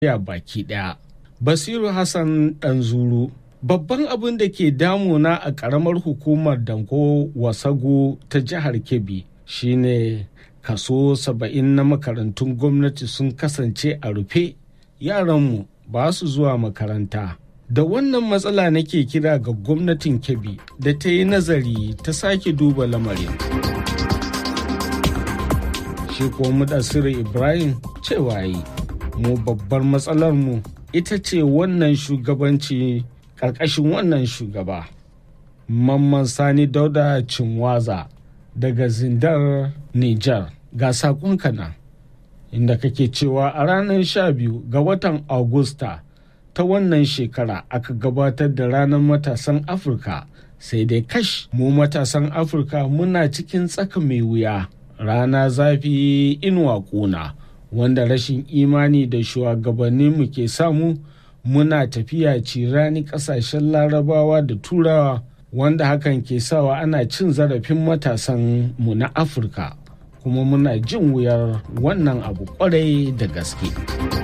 ya baki ɗaya. Basiru Hassan Ɗanzuru Babban abin da ke damuna a ƙaramar hukumar Danko Wasago ta jihar Kebbi shine kaso saba'in na makarantun gwamnati sun kasance a rufe yaranmu ba su zuwa makaranta. Da wannan matsala nake kira ga gwamnatin Kebbi da ta yi nazari ta sake duba lamarin. Shi kuwa Mudassiru Ibrahim cewa yi, mu babbar matsalarmu ita ce wannan shugabanci ƙarƙashin wannan shugaba. Mamman Sani Dauda Cinwaza daga Zindar, Nijar. Ga saƙonka nan, inda kake cewa a ranar sha biyu ga watan Agusta ta wannan shekara aka gabatar da ranar matasan Afirka sai dai kash mu matasan Afirka muna cikin tsaka mai wuya. Rana zafi inuwa ƙuna wanda rashin imani da shugabanninmu ke samu muna tafiya cirani kasashen larabawa da turawa wanda hakan ke sawa ana cin zarafin matasan mu na afirka kuma muna jin wuyar wannan abu kwarai da gaske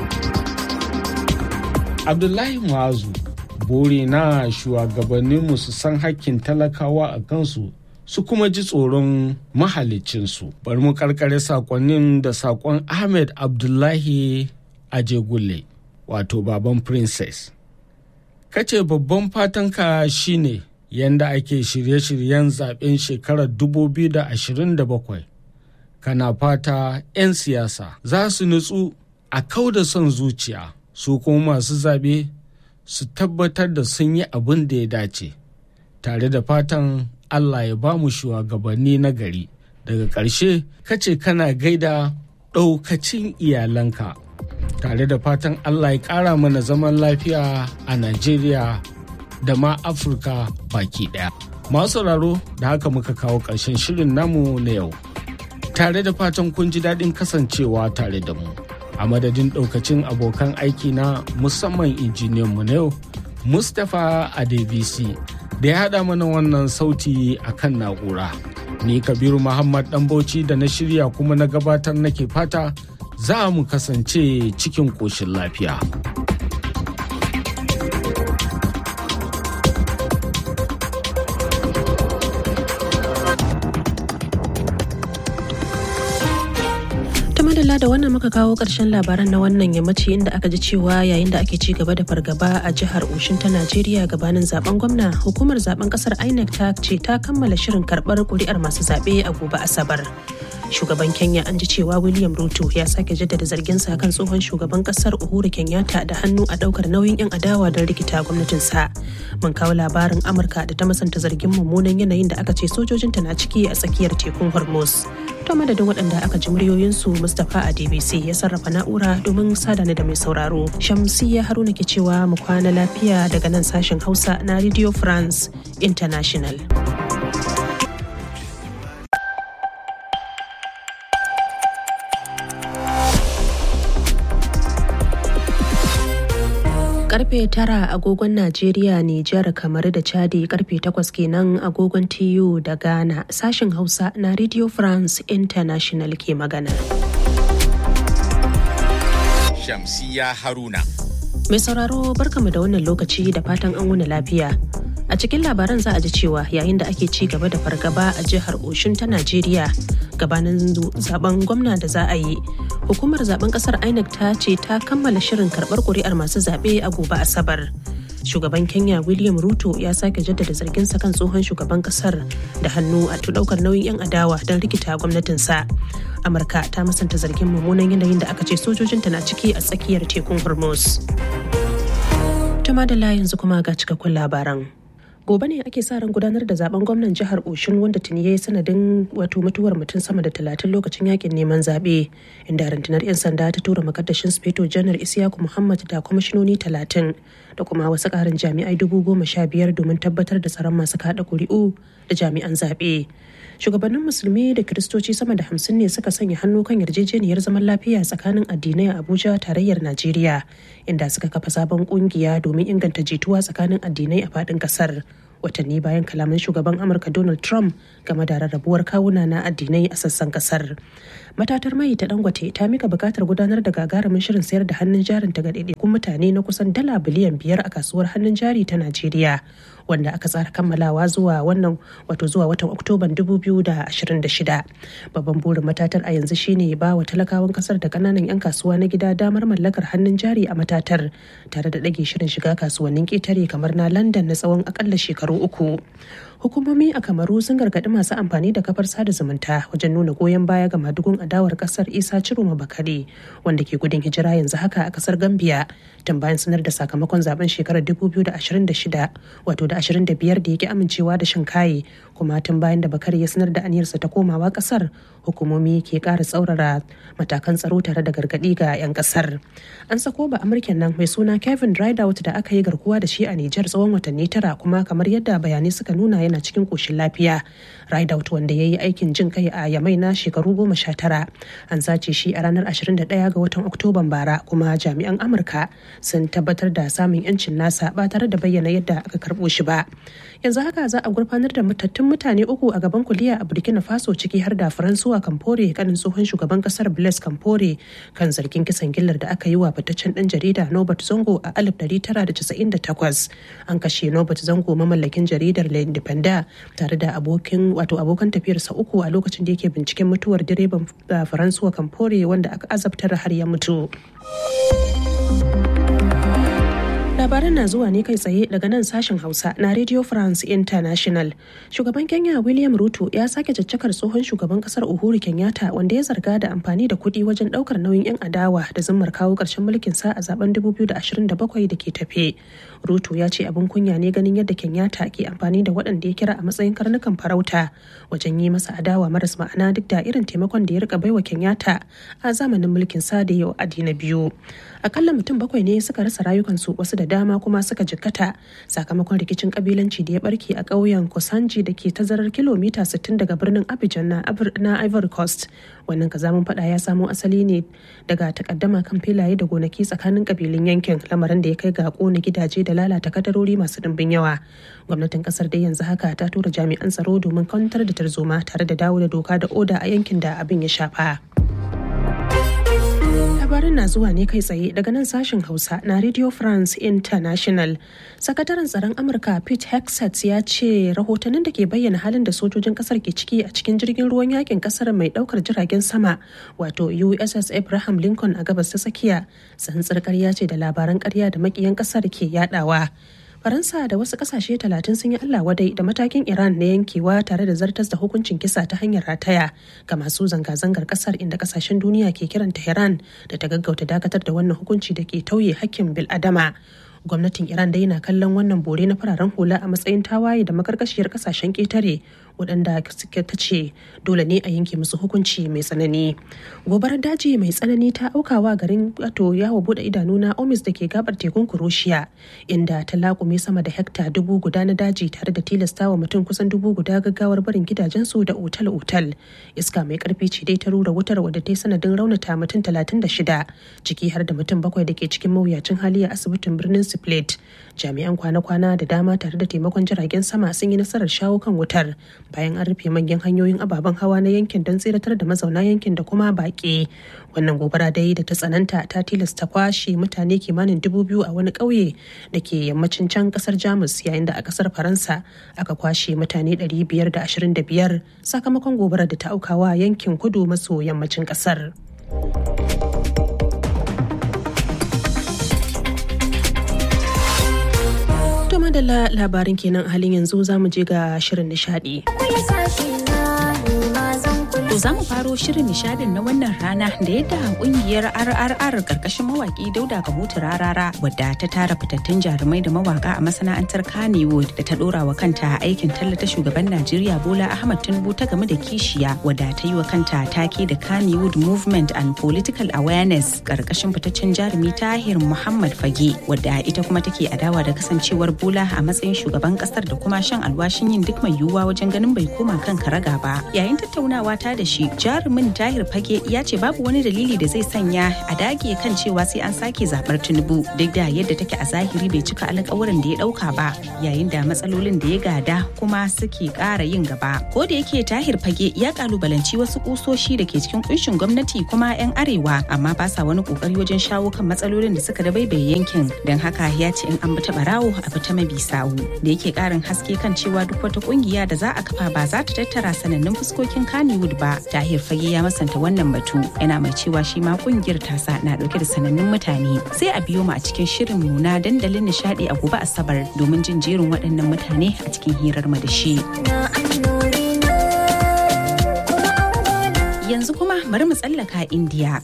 abdullahi muazu bore na shugabanninmu su san hakkin talakawa a kansu su kuma ji tsoron mahalicinsu bari mu karkare sakonnin da sakon ahmed abdullahi ajegulle wato baban princess kace babban fatanka shine yanda ake shirye-shiryen zaben shekarar 2027 kana fata 'yan siyasa za su nutsu a kau da son zuciya su kuma masu zaɓe su tabbatar da sun yi abin da ya dace tare da fatan allah ya ba mu shugabanni na gari daga ƙarshe kace kana gaida ɗaukacin iyalanka tare da fatan Allah ya ƙara mana zaman lafiya a Najeriya da ma Afirka baki ɗaya. Masu sauraro da haka muka kawo ƙarshen shirin namu na yau. Tare da fatan kun ji daɗin kasancewa tare da mu. A madadin ɗaukacin abokan aiki na musamman injiniyan mu na yau, Mustapha Adebisi da ya haɗa mana wannan sauti a kan na'ura. Ni Kabiru Muhammad Ɗanbauci da na shirya kuma na gabatar nake fata za mu kasance cikin ƙoshin lafiya. madalla da wannan muka kawo ƙarshen labaran na wannan yammaci inda aka ji cewa yayin da ake ci gaba da fargaba a jihar Oshin ta Najeriya gabanin zaben gwamna hukumar zaben kasar INEC ta ce ta kammala shirin karɓar kuri'ar masu zaɓe a gobe Asabar. shugaban kenya an ji cewa william ruto ya sake jaddada zarginsa kan tsohon shugaban kasar uhuru kenyatta da hannu a daukar nauyin yan adawa don rikita gwamnatinsa mun kawo labarin amurka da ta masanta zargin mummunan yanayin da aka ce sojojinta na ciki a tsakiyar tekun hormuz to madadin waɗanda aka ji muryoyinsu mustapha a dbc ya sarrafa na'ura domin sadana da mai sauraro shamsiya haruna ke cewa mu kwana lafiya daga nan sashen hausa na radio france international karfe tara agogon Najeriya, Nijar, kamar da Chadi karfe takwas kenan agogon TU da Ghana sashen Hausa na Radio France International ke magana. Shamsiya Haruna. Mai sauraro barkamu da wannan lokaci da fatan an wuni lafiya. A cikin labaran za a ji cewa yayin da ake ci gaba da fargaba a jihar Oshun ta Najeriya gabanin zaben gwamna da za a yi. Hukumar zaben kasar INEC ta ce ta kammala shirin karbar kuri'ar masu zaɓe a gobe Asabar. Shugaban Kenya William Ruto ya sake jaddada zarginsa kan tsohon shugaban kasar da hannu a daukar nauyin 'yan adawa don rikita gwamnatinsa. Amurka ta musanta zargin mummunan yanayin da aka ce sojojinta na ciki a tsakiyar tekun Hormuz. Tuma da yanzu kuma ga cikakkun labaran. gobe ne ake sa ran gudanar da zaben gwamnan jihar oshun wanda tuni ya yi sanadin wato mutuwar mutum sama da talatin lokacin yakin neman zaɓe inda rundunar 'yan sanda ta tura makaddashin speto janar isiyaku muhammad da kwamishinoni talatin da kuma wasu ƙarin jami'ai dubu goma sha biyar domin tabbatar da tsaron masu kaɗa ƙuri'u da jami'an zaɓe shugabannin musulmi da kiristoci sama da hamsin ne suka sanya hannu kan yarjejeniyar zaman lafiya tsakanin addinai a abuja tarayyar najeriya inda suka kafa sabon kungiya domin inganta jituwa tsakanin addinai a faɗin ƙasar watanni bayan kalaman shugaban amurka donald trump game da rarrabuwar kawuna na addinai a sassan kasar matatar mai ta dangote ta mika bukatar gudanar da gagarumin shirin sayar da hannun jarin ta ga ɗaiɗaikun mutane na kusan dala biliyan biyar a kasuwar hannun jari ta najeriya wanda aka tsara kammalawa zuwa wannan wato zuwa watan oktoban 2026 babban burin matatar a yanzu shine ba wa talakawan kasar da kananan 'yan kasuwa na gida damar mallakar hannun jari a matatar tare da ɗage shirin shiga kasuwannin ƙetare kamar na london na tsawon akalla shekaru uku hukumomi a kamaru sun gargaɗi masu amfani da kafar sada zumunta wajen nuna goyon baya ga madugun adawar kasar isa ciroma bakare wanda ke gudun hijira yanzu haka a kasar gambia tun bayan sanar da sakamakon zaben shekarar 2026 wato da 25 da yake amincewa da shinkaye kuma tun bayan da bakare ya sanar da aniyarsa ta komawa kasar hukumomi ke ƙara tsaurara matakan tsaro tare da gargaɗi ga 'yan kasar an sako ba amurken nan mai suna kevin rideout da aka yi garkuwa da shi a nijar tsawon watanni tara kuma kamar yadda bayanai suka nuna yana cikin koshin lafiya rideout wanda ya yi aikin jin kai a yamai na shekaru goma sha tara an sace shi a ranar 21 ga watan oktoban bara kuma jami'an amurka sun tabbatar da samun yancin nasa ba tare da bayyana yadda aka karbo shi ba yanzu haka za a gurfanar da matattun mutane uku a gaban kuliya a burkina faso ciki har da faransuwa kamfore kanin tsohon shugaban kasar blaise kamfore kan zargin kisan gillar da aka yi wa fitaccen dan jarida nobert zongo a 1998 an kashe nobert zongo mamallakin jaridar le independent tare da abokin wato abokan tafiyarsa uku a lokacin da yake binciken mutuwar direban faransuwa kamfore wanda aka azabtar har ya mutu labaran na zuwa ne kai tsaye daga nan sashen hausa na radio france international shugaban kenya william ruto ya sake caccakar tsohon shugaban kasar uhuru kenyatta wanda ya zarga da amfani da kuɗi wajen ɗaukar nauyin 'yan adawa da zimmar kawo ƙarshen mulkin sa a zaben 2027 da ke tafe ruto ya ce abin kunya ne ganin yadda kenyatta ke amfani da waɗanda ya kira a matsayin karnukan farauta wajen yi masa adawa maras ma'ana duk da irin taimakon da ya rika baiwa kenyatta a zamanin mulkin sa da yau adi na biyu akalla mutum bakwai ne suka rasa rayukansu wasu da dama kuma suka jikkata sakamakon rikicin kabilanci da ya barke a ƙauyen kosanji da ke tazarar kilomita 60 daga birnin abidjan na ivory coast wannan kazamin fada ya samo asali ne daga takaddama kan filaye da gonaki tsakanin kabilun yankin lamarin da ya kai ga kona gidaje da lalata kadarori masu dimbin yawa gwamnatin kasar dai yanzu haka ta tura jami'an tsaro domin kwantar da tarzoma tare da dawo da doka da oda a yankin da abin ya shafa. labarin na zuwa ne kai tsaye daga nan sashen hausa na radio france international sakataren tsaron amurka pete hexet ya ce rahotannin da ke bayyana halin da sojojin kasar ke ciki a cikin jirgin ruwan yakin kasar mai daukar jiragen sama wato uss abraham lincoln a gabas ta tsakiya tsantsar karya ce da labaran karya da makiyan kasar ke yadawa faransa da wasu kasashe talatin sun yi allah wadai da matakin iran na yankewa tare da zartas da hukuncin kisa ta hanyar rataya ga masu zanga-zangar kasar inda kasashen duniya ke kiran tehran da ta gaggauta dakatar da wannan hukunci da ke tauye hakkin bil'adama gwamnatin iran dai na kallon wannan bore na fararen hula a matsayin tawaye da makarkashiyar kasashen ketare waɗanda suke ta ce dole ne a yanke musu hukunci mai tsanani gobarar daji mai tsanani ta aukawa garin wato yawo bude idanu na omis da ke gabar tekun kuroshiya inda ta laƙume sama da hekta dubu guda na daji tare da tilastawa mutum kusan dubu guda gaggawar barin gidajensu da otal-otal iska mai karfi ce dai ta rura wutar wadda ta yi sanadin raunata mutum talatin da shida ciki har da mutum bakwai da ke cikin mawuyacin hali a asibitin birnin split jami'an kwana-kwana da dama tare da taimakon jiragen sama sun yi nasarar shawo kan wutar bayan an rufe manyan hanyoyin ababen hawa na yankin don tseratar da mazauna yankin da kuma baƙi wannan gobara dai da ta tsananta ta tilasta kwashe mutane kimanin dubu biyu a wani ƙauye da ke yammacin can ƙasar jamus yayin da a ƙasar faransa aka kwashe mutane 525 sakamakon gobarar da ta aukawa yankin kudu maso yammacin ƙasar. To madalla labarin kenan a halin yanzu za mu je ga shirin nishadi. To za mu faro shirin nishadin na wannan rana da yadda kungiyar RRR karkashin mawaki Dauda Kabutu Rarara wadda ta tara fitattun jarumai da mawaka a masana'antar Kannywood da ta dora wa kanta aikin tallata shugaban Najeriya Bola Ahmad Tinubu ta game da kishiya wadda ta yi wa kanta take da Kannywood Movement and Political Awareness karkashin fitaccen jarumi Tahir Muhammad Fage wadda ita kuma take adawa da kasancewar Bola a matsayin shugaban kasar da kuma shan alwashin yin duk mai yiwuwa wajen ganin bai koma kan karaga ba yayin tattaunawa ta da shi jarumin tahir fage ya ce babu wani dalili da zai sanya a dage kan cewa sai an sake zabar tinubu duk da yadda take a zahiri bai cika alƙawarin da ya ɗauka ba yayin da matsalolin da ya gada kuma suke ƙara yin gaba ko da yake tahir fage ya kalubalanci wasu kusoshi da ke cikin kunshin gwamnati kuma 'yan arewa amma ba sa wani kokari wajen shawo kan matsalolin da suka dabaibaye yankin don haka ya ce in an bi ta barawo a bi ta mabi sawu da yake karin haske kan cewa duk wata kungiya da za a kafa ba za ta tattara sanannun fuskokin Kannywood ba tahir fage ya masanta wannan batu yana mai cewa shi ma kungiyar tasa na dauke da sanannun mutane sai a biyo mu a cikin shirin mu na dandalin nishadi a gobe asabar domin jin jerin waɗannan mutane a cikin hirar mu da shi. Yanzu kuma bari mu tsallaka Indiya.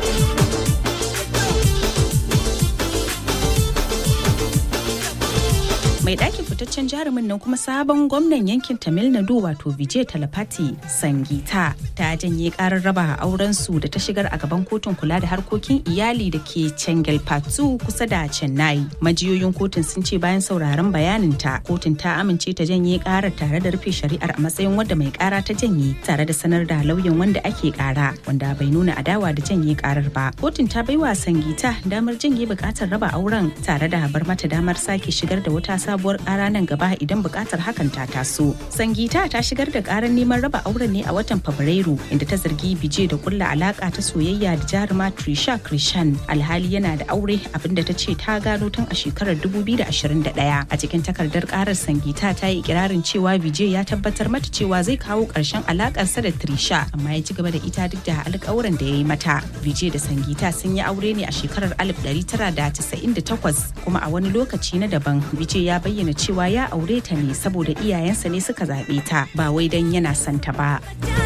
mai ɗakin fitaccen jarumin nan kuma sabon gwamnan yankin tamil nadu wato vijay talapati sangita ta janye karar raba auren su da ta shigar a gaban kotun kula da harkokin iyali da ke chengalpattu kusa da chennai majiyoyin kotun sun ce bayan sauraron bayanin ta kotun ta amince ta janye karar tare da rufe shari'ar a matsayin wadda mai kara ta janye tare da sanar da lauyan wanda ake kara wanda bai nuna adawa da janye karar ba kotun ta baiwa sangita damar janye bukatar raba auren tare da bar mata damar sake shigar da wata sabuwar kara nan gaba idan bukatar hakan ta taso. Sangita ta shigar da karar neman raba auren ne a watan Fabrairu inda ta zargi Bije da kulla alaka ta soyayya da jaruma Trisha Krishan alhali yana da aure abinda ta ce ta gano tun a shekarar 2021. A cikin takardar karar Sangita ta yi ikirarin cewa Bije ya tabbatar mata cewa zai kawo karshen alakarsa da Trisha amma ya ci gaba da ita duk da alƙawuran da ya yi mata. Bije da Sangita sun yi aure ne a shekarar 1998 kuma a wani lokaci na daban Bije ya bayyana cewa ya aure ta ne saboda iyayensa ne suka zaɓe ta ba wai don yana son ta ba.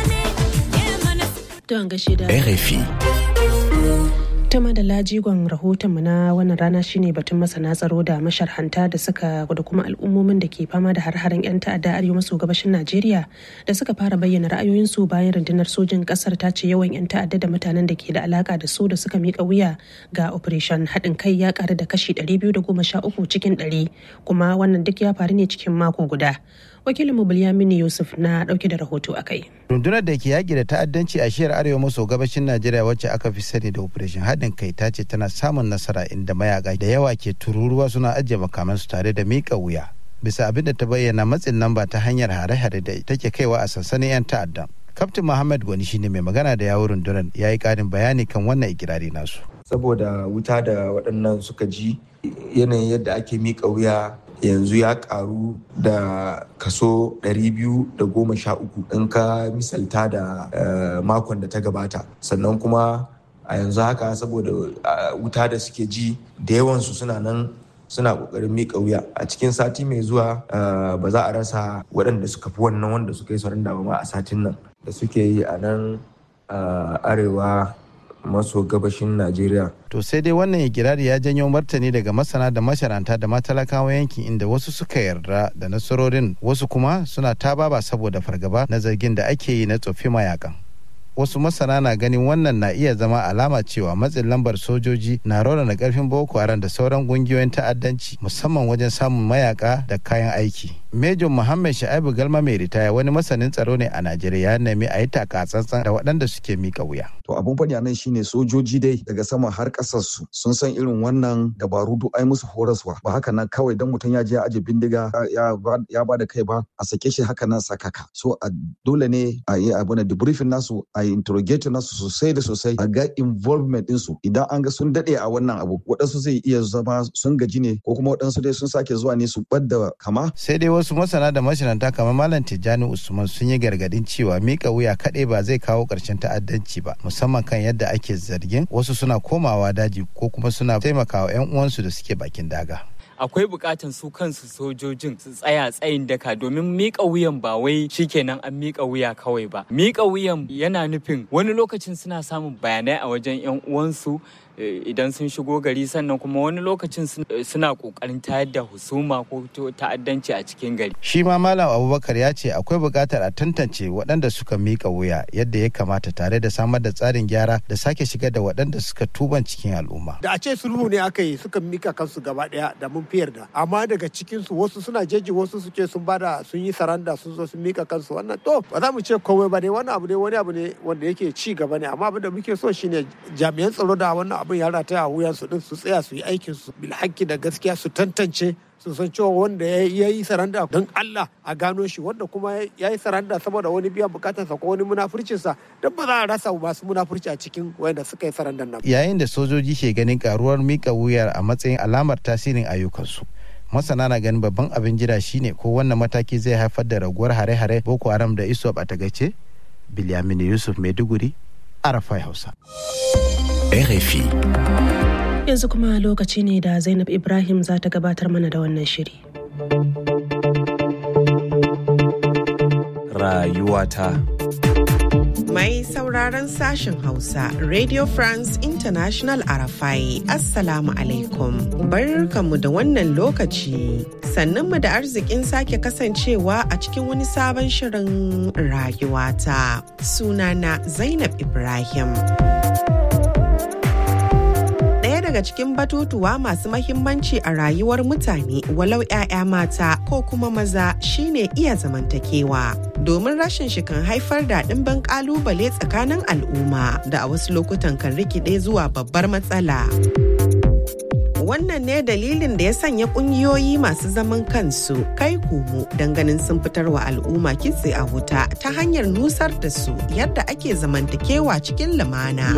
RFI. ta da lajigon rahotonmu na wannan rana shine batun masana tsaro da masharhanta da suka da kuma al'ummomin da ke fama da har-haren 'yan ta'adda arewa maso gabashin najeriya da suka fara bayyana ra'ayoyinsu bayan rundunar sojin kasar ta ce yawan 'yan ta'adda da mutanen da ke da alaka da su da suka mika wuya ga operation haɗin kai ya ƙaru da kashi 213 cikin 100 kuma wannan duk ya faru ne cikin mako guda wakilin mu Bilyamini Yusuf na dauke da rahoto a kai. Rundunar da ke yaƙi da ta'addanci a shiyar arewa maso gabashin Najeriya wacce aka fi sani da Operation haɗin kai ta ce tana samun nasara inda mayaka da yawa ke tururuwa suna ajiye makamansu tare da miƙa wuya. Bisa abin da ta bayyana matsin lamba ta hanyar hare-hare da take kaiwa a sansanin 'yan ta'addan. Kaftin Muhammad Gwani shine mai magana da yawun rundunar ya yi ƙarin bayani kan wannan ikirari nasu. Saboda wuta da waɗannan suka ji yanayin yadda ake miƙa wuya yanzu ya karu da kaso 213 in ka misalta da makon da ta gabata sannan kuma a yanzu haka saboda wuta da suke ji da yawansu suna nan suna kokarin miƙa wuya a cikin sati mai zuwa ba za a rasa waɗanda suka fi wannan wanda suka yi sauran da ma a satin nan da suke yi a nan arewa maso gabashin Najeriya. To sai dai wannan ikirari ya janyo martani daga masana da masharanta da matalakawa yankin inda wasu suka yarda da nasarorin wasu kuma suna tababa saboda fargaba na zargin da ake yi na tsofi mayakan. Wasu masana na ganin wannan na iya zama alama cewa matsin lambar sojoji na raunana karfin Boko Haram da sauran kungiyoyin ta'addanci musamman wajen samun mayaka da kayan aiki. Major Muhammad Sha'ibu Galma mai ritaya wani masanin tsaro ne a Najeriya ya nemi a yi takatsantsan da waɗanda suke mika wuya. To abun faɗi nan shine sojoji dai daga sama har ƙasar su sun san irin wannan dabaru duk ai musu horaswa ba haka nan kawai dan mutum ya je ya aje bindiga ya ba da kai ba a sake shi haka nan sakaka. So a dole ne a yi abu na debriefing nasu a yi interrogate nasu sosai da sosai a ga involvement ɗinsu idan an ga sun daɗe a wannan abu waɗansu zai iya zama sun gaji ne ko kuma waɗansu dai sun sake zuwa ne su ɓadda kama. Sai dai wasu masana da mashinanta kamar Malam Tijjani Usman sun yi gargadin cewa mika wuya kaɗai ba zai kawo ƙarshen ta'addanci ba musamman kan yadda ake zargin wasu suna komawa daji ko kuma suna taimakawa 'yan uwansu da suke bakin daga. akwai bukatan su kansu sojojin su tsaya tsayin daka domin mika wuyan ba wai shikenan an mika wuya kawai ba mika wuyan yana nufin wani lokacin suna samun bayanai a wajen yan uwansu idan sun shigo gari sannan kuma wani lokacin suna kokarin tayar da husuma ko ta'addanci a cikin gari shi ma malam abubakar ya ce akwai buƙatar a tantance waɗanda suka miƙa wuya yadda ya kamata tare da samar da tsarin gyara da sake shigar da waɗanda suka tuban cikin al'umma da a ce sulhu ne aka yi suka mika kansu gaba ɗaya da mun fi yarda amma daga cikin su wasu suna jeji wasu su ce sun bada sun yi saranda sun zo sun mika kansu wannan to ba za mu ce komai ba ne wannan abu ne wani abu ne wanda yake ci gaba ne amma abin da muke so shine jami'an tsaro da wannan abin ya rataya a wuyan su din su tsaya su yi aikin su bil da gaskiya su tantance su san cewa wanda ya yi saranda don Allah a gano shi wanda kuma ya yi saranda saboda wani biyan bukatarsa ko wani munafurcinsa don ba za a rasa masu munafurci a cikin wanda suka yi sarandan nan. Yayin da sojoji ke ganin karuwar mika wuyar a matsayin alamar tasirin ayyukansu. masana na ganin babban abin jira shine ko wannan mataki zai haifar da raguwar hare-hare boko haram da iswap a tagace bilyamini yusuf maiduguri arafai hausa rfi yanzu kuma lokaci ne da zainab ibrahim za ta gabatar mana da wannan shiri rayuwata Mai sauraron sashen Hausa, Radio France International Arafai, Assalamu alaikum. Barkanmu da wannan lokaci. Sannunmu da arzikin sake kasancewa a cikin wani sabon shirin rayuwata. Sunana Zainab Ibrahim. daga cikin batutuwa masu mahimmanci a rayuwar mutane walau 'ya'ya mata ko kuma maza shine iya zamantakewa domin rashin shi kan haifar da ɗimbin ƙalubale tsakanin al'umma da a wasu lokutan kan rikide zuwa babbar matsala. wannan ne dalilin da ya sanya kungiyoyi masu zaman kansu kai komo ganin sun fitar wa al'umma kitse a wuta ta hanyar nusar da su yadda ake zamantakewa cikin lumana.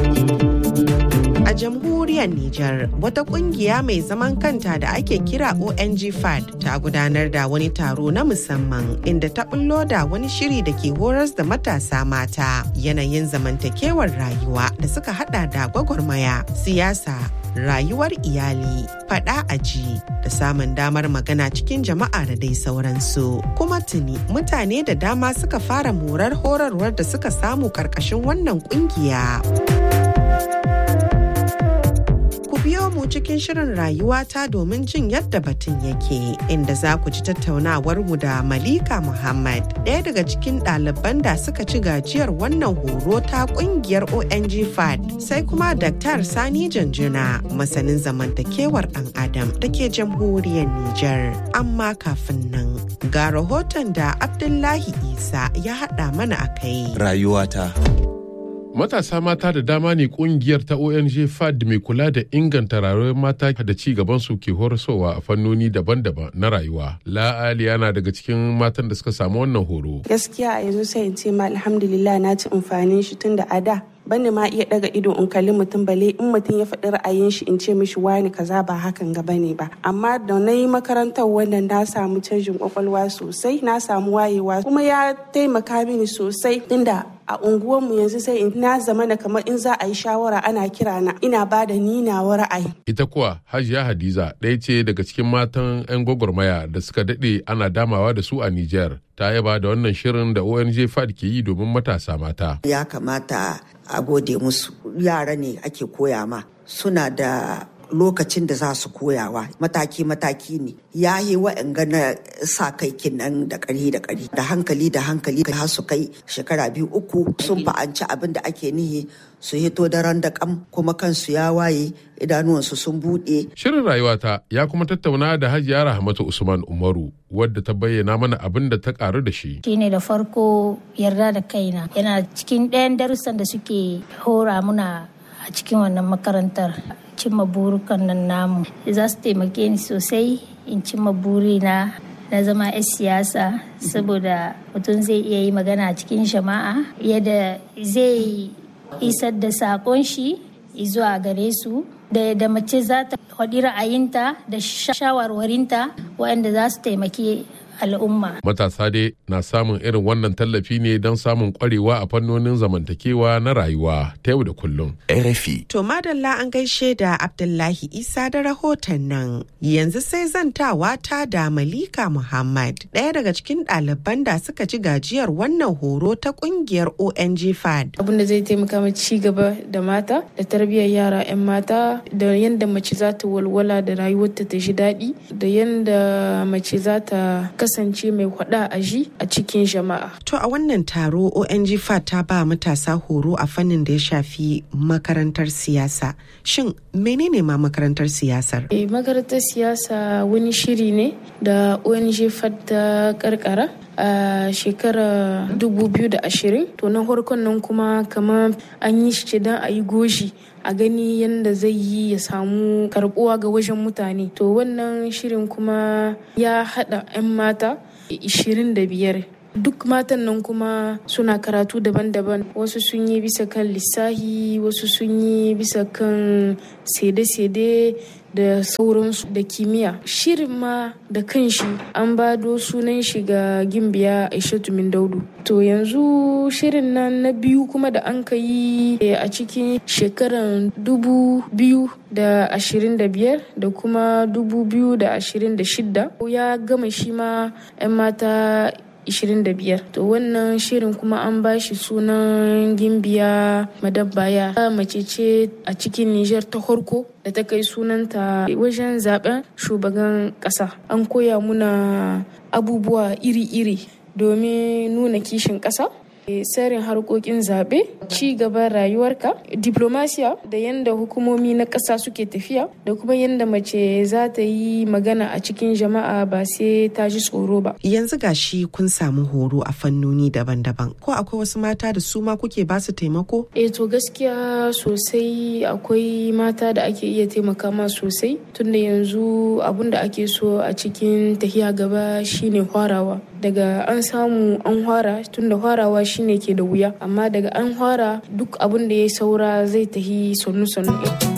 A jamhuriyar Nijar, wata kungiya mai zaman kanta da ake kira ONG FAD ta gudanar da wani taro na musamman inda ta bullo da wani shiri da ke horas da matasa mata yanayin zamantakewar rayuwa da suka hada da gwagwarmaya, siyasa, rayuwar iyali, fada aji da samun damar magana cikin jama'a da dai sauransu. Kuma tuni mutane da dama suka fara morar horarwar da suka samu karkashin wannan kungiya. biyo mu cikin shirin rayuwata domin jin yadda batun yake inda za ku ji tattaunawar mu da Malika Muhammad ɗaya daga cikin ɗaliban da suka ci gajiyar wannan horo ta ƙungiyar ONG FAD sai kuma Dr. Sani Janjuna masanin zamantakewar ɗan Adam da ke jamhuriyar Nijar. Amma kafin nan ga rahoton da Abdullahi Isa ya haɗa mana a kai. Rayuwata. Matasa mata da dama ne kungiyar ta ONG FAD mai kula da inganta rayuwar mata da ci gaban su ke horaswa a fannoni daban-daban na rayuwa. La'ali yana daga cikin matan da suka samu wannan horo. Gaskiya a yanzu sai in ce ma alhamdulillah na ci amfanin shi tun da a da bani ma iya daga ido in kalli mutum bale in mutum ya faɗi ra'ayin shi in ce mishi wani kaza ba hakan ga bane ba amma da na yi makarantar wannan na samu canjin kwakwalwa sosai na samu wayewa kuma ya taimaka mini sosai tunda a unguwarmu yanzu sai in na zama na kamar in za a yi shawara ana kira na ina ba da ni nawa ra'ayi. Ita kuwa Hajiya Hadiza ɗaya ce daga cikin matan 'yan gwagwarmaya da suka daɗe ana damawa da su a Nijar. Ta yaba da wannan shirin da ONG FAD ke yi domin matasa mata. Ya kamata a gode musu yara ne ake koya ma suna da lokacin da za su koyawa mataki-mataki ne ya yi wa'anga na sa kai kinan da ƙari da ƙari da hankali da hankali har su kai shekara biyu uku sun fa'anci abin da ake nihi su hito daren da kam kuma kansu ya waye idanuwansu sun buɗe. Shirin rayuwata ya kuma tattauna da Hajiya Rahmatu Usman Umaru wadda ta bayyana mana abin da ta karu da shi. Shine da farko yarda da kaina yana cikin ɗayan darussan da suke hora muna a cikin wannan makarantar cimma burukan nan namu za su taimake ni sosai in cimma burina na zama 'yan siyasa saboda mutum zai iya yi magana a cikin jama'a yadda zai isar da sakon shi zuwa gare su da yadda mace za ta faɗi ra'ayinta da shawarwarinta waɗanda za su taimaki al'umma. Matasa dai na samun irin wannan tallafi ne don samun kwarewa a fannonin zamantakewa na rayuwa ta yau da kullum. RFI. To madalla an gaishe da Abdullahi Isa da rahoton nan. Yanzu sai zantawa ta da Malika Muhammad, ɗaya daga cikin ɗaliban da suka ci gajiyar wannan horo ta ƙungiyar ONG FAD. Abin da zai taimaka ma ci gaba da mata da tarbiyyar yara 'yan mata da yadda mace za ta walwala da rayuwarta ta ji daɗi da yadda mace za ta kasance mai hwada a ji a cikin jama'a. To a wannan taro ONG FAT ta ba matasa horo a fannin da ya shafi makarantar siyasa. Shin menene ma makarantar siyasar? E, makarantar siyasa wani shiri ne da ONG FAT ta karkara a shekarar 2020 to na farkon nan kuma kamar an yi shi don a yi goshi a gani yadda zai yi ya samu karbuwa ga wajen mutane to wannan shirin kuma ya hada 'yan mata 25 duk matan nan kuma suna karatu daban-daban wasu sun yi bisa kan lissahi wasu sun yi bisa kan sede-sede da sauransu da kimiyya shirin ma da kanshi an bado sunan shi ga gimbiya aishatu min daudu to yanzu shirin nan na biyu kuma da an ka yi a cikin shekaran dubu biyu da ashirin da biyar da kuma dubu biyu da ashirin da shidda ya gama shi ma 'yan mata 25 to wannan shirin kuma an ba shi sunan gimbiya madabbaya mace ce a cikin niger ta farko da ta kai sunanta wajen zaben shugaban kasa an koya muna abubuwa iri-iri domin nuna kishin kasa tsarin harkokin zaɓe ci gaban rayuwarka diplomasiya da yadda hukumomi na ƙasa suke tafiya da kuma yadda mace za ta yi magana a cikin jama'a ba sai ta ji tsoro ba yanzu gashi kun samu horo a fannoni daban-daban ko akwai wasu mata da su ma kuke ba su taimako eh to gaskiya sosai akwai mata da ake iya taimaka ma sosai tunda yanzu abun da ake so a cikin tafiya gaba shine hwarawa daga an samu an hwara tunda hwarawa shine ke da wuya amma daga an hwara duk abin da ya saura zai tahi sannu-sannu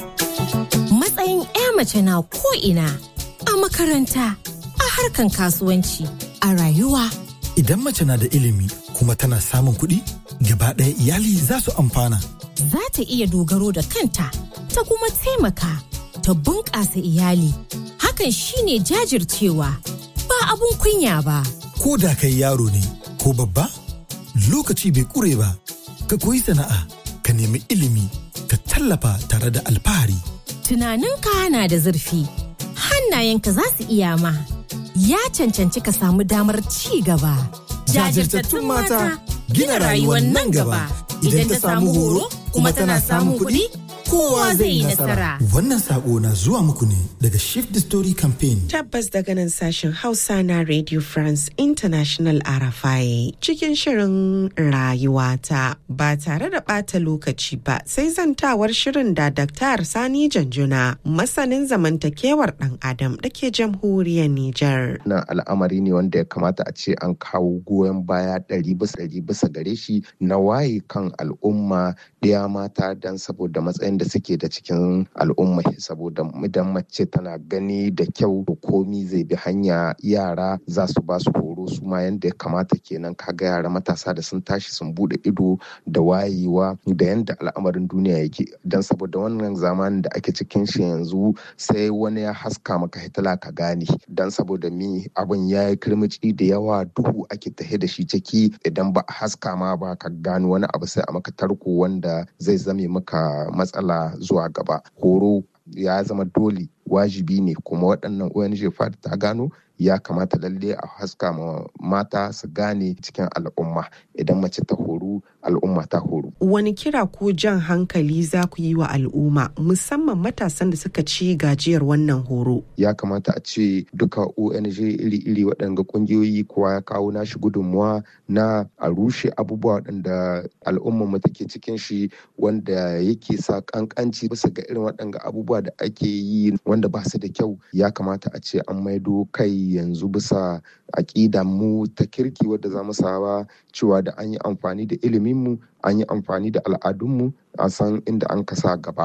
matsayin 'ya mace na ko'ina a makaranta a harkan kasuwanci a rayuwa idan mace na da ilimi kuma tana samun kuɗi gaba ɗaya iyali za su amfana za ta iya dogaro da kanta ta kuma taimaka ta bunƙasa iyali hakan shine jajircewa ba abun kunya ba ko da kai yaro ne ko babba lokaci bai kure ba ka koyi sana'a ka nemi ilimi ka tallafa tare da alfahari tunaninka na da zurfi hannayenka za su iya ma ya cancanci ka samu damar ci gaba jajirtattun mata gina rayuwar nan gaba idan ta samu horo kuma tana samun kuɗi kowa zai yi nasara. Wannan sako na zuwa muku ne daga Shift the Story Campaign. Tabbas daga nan sashen Hausa na Radio France International RFI cikin shirin rayuwata ba tare da ɓata lokaci ba sai zantawar shirin da Dr. Sani Janjuna masanin zamantakewar ɗan Adam da ke jamhuriyar Nijar. Na al'amari ne wanda ya kamata a ce an kawo goyon baya ɗari bisa ɗari bisa gare shi na waye kan al'umma ɗaya mata don saboda matsayin da suke da cikin al'umma saboda idan mace tana gani da kyau komi zai bi hanya yara za su ba su horo su ma yadda ya kamata kenan kaga yara matasa da sun tashi sun bude ido da wayewa da yadda al'amarin duniya yake don saboda wannan zamanin da ake cikin shi yanzu sai wani ya haska maka hitila ka gane don saboda mi abin ya yi kirmici da yawa duhu ake tahe da shi ciki idan ba a haska ma ba ka gano wani abu sai a maka tarko wanda zai zame maka matsala matsala zuwa gaba horo ya zama dole wajibi ne kuma waɗannan ONG fad ta gano ya kamata lalle a haska ma mata su gane cikin al'umma idan mace ta horu al'umma ta horu. Wani kira ko jan hankali za ku yi wa al'umma musamman matasan da suka ci gajiyar wannan horo? Ya kamata a ce duka ONG iri-iri waɗanda ƙungiyoyi kowa ya kawo nashi gudunmuwa na a rushe abubuwa waɗanda al'ummar mu take cikin shi wanda yake sa ƙanƙanci bisa ga irin waɗanda abubuwa da ake yi wanda ba su da kyau ya kamata a ce an maido kai yanzu bisa aƙida mu ta kirki wadda za mu saba cewa da an yi amfani da iliminmu an yi amfani da al'adunmu a san inda an kasa gaba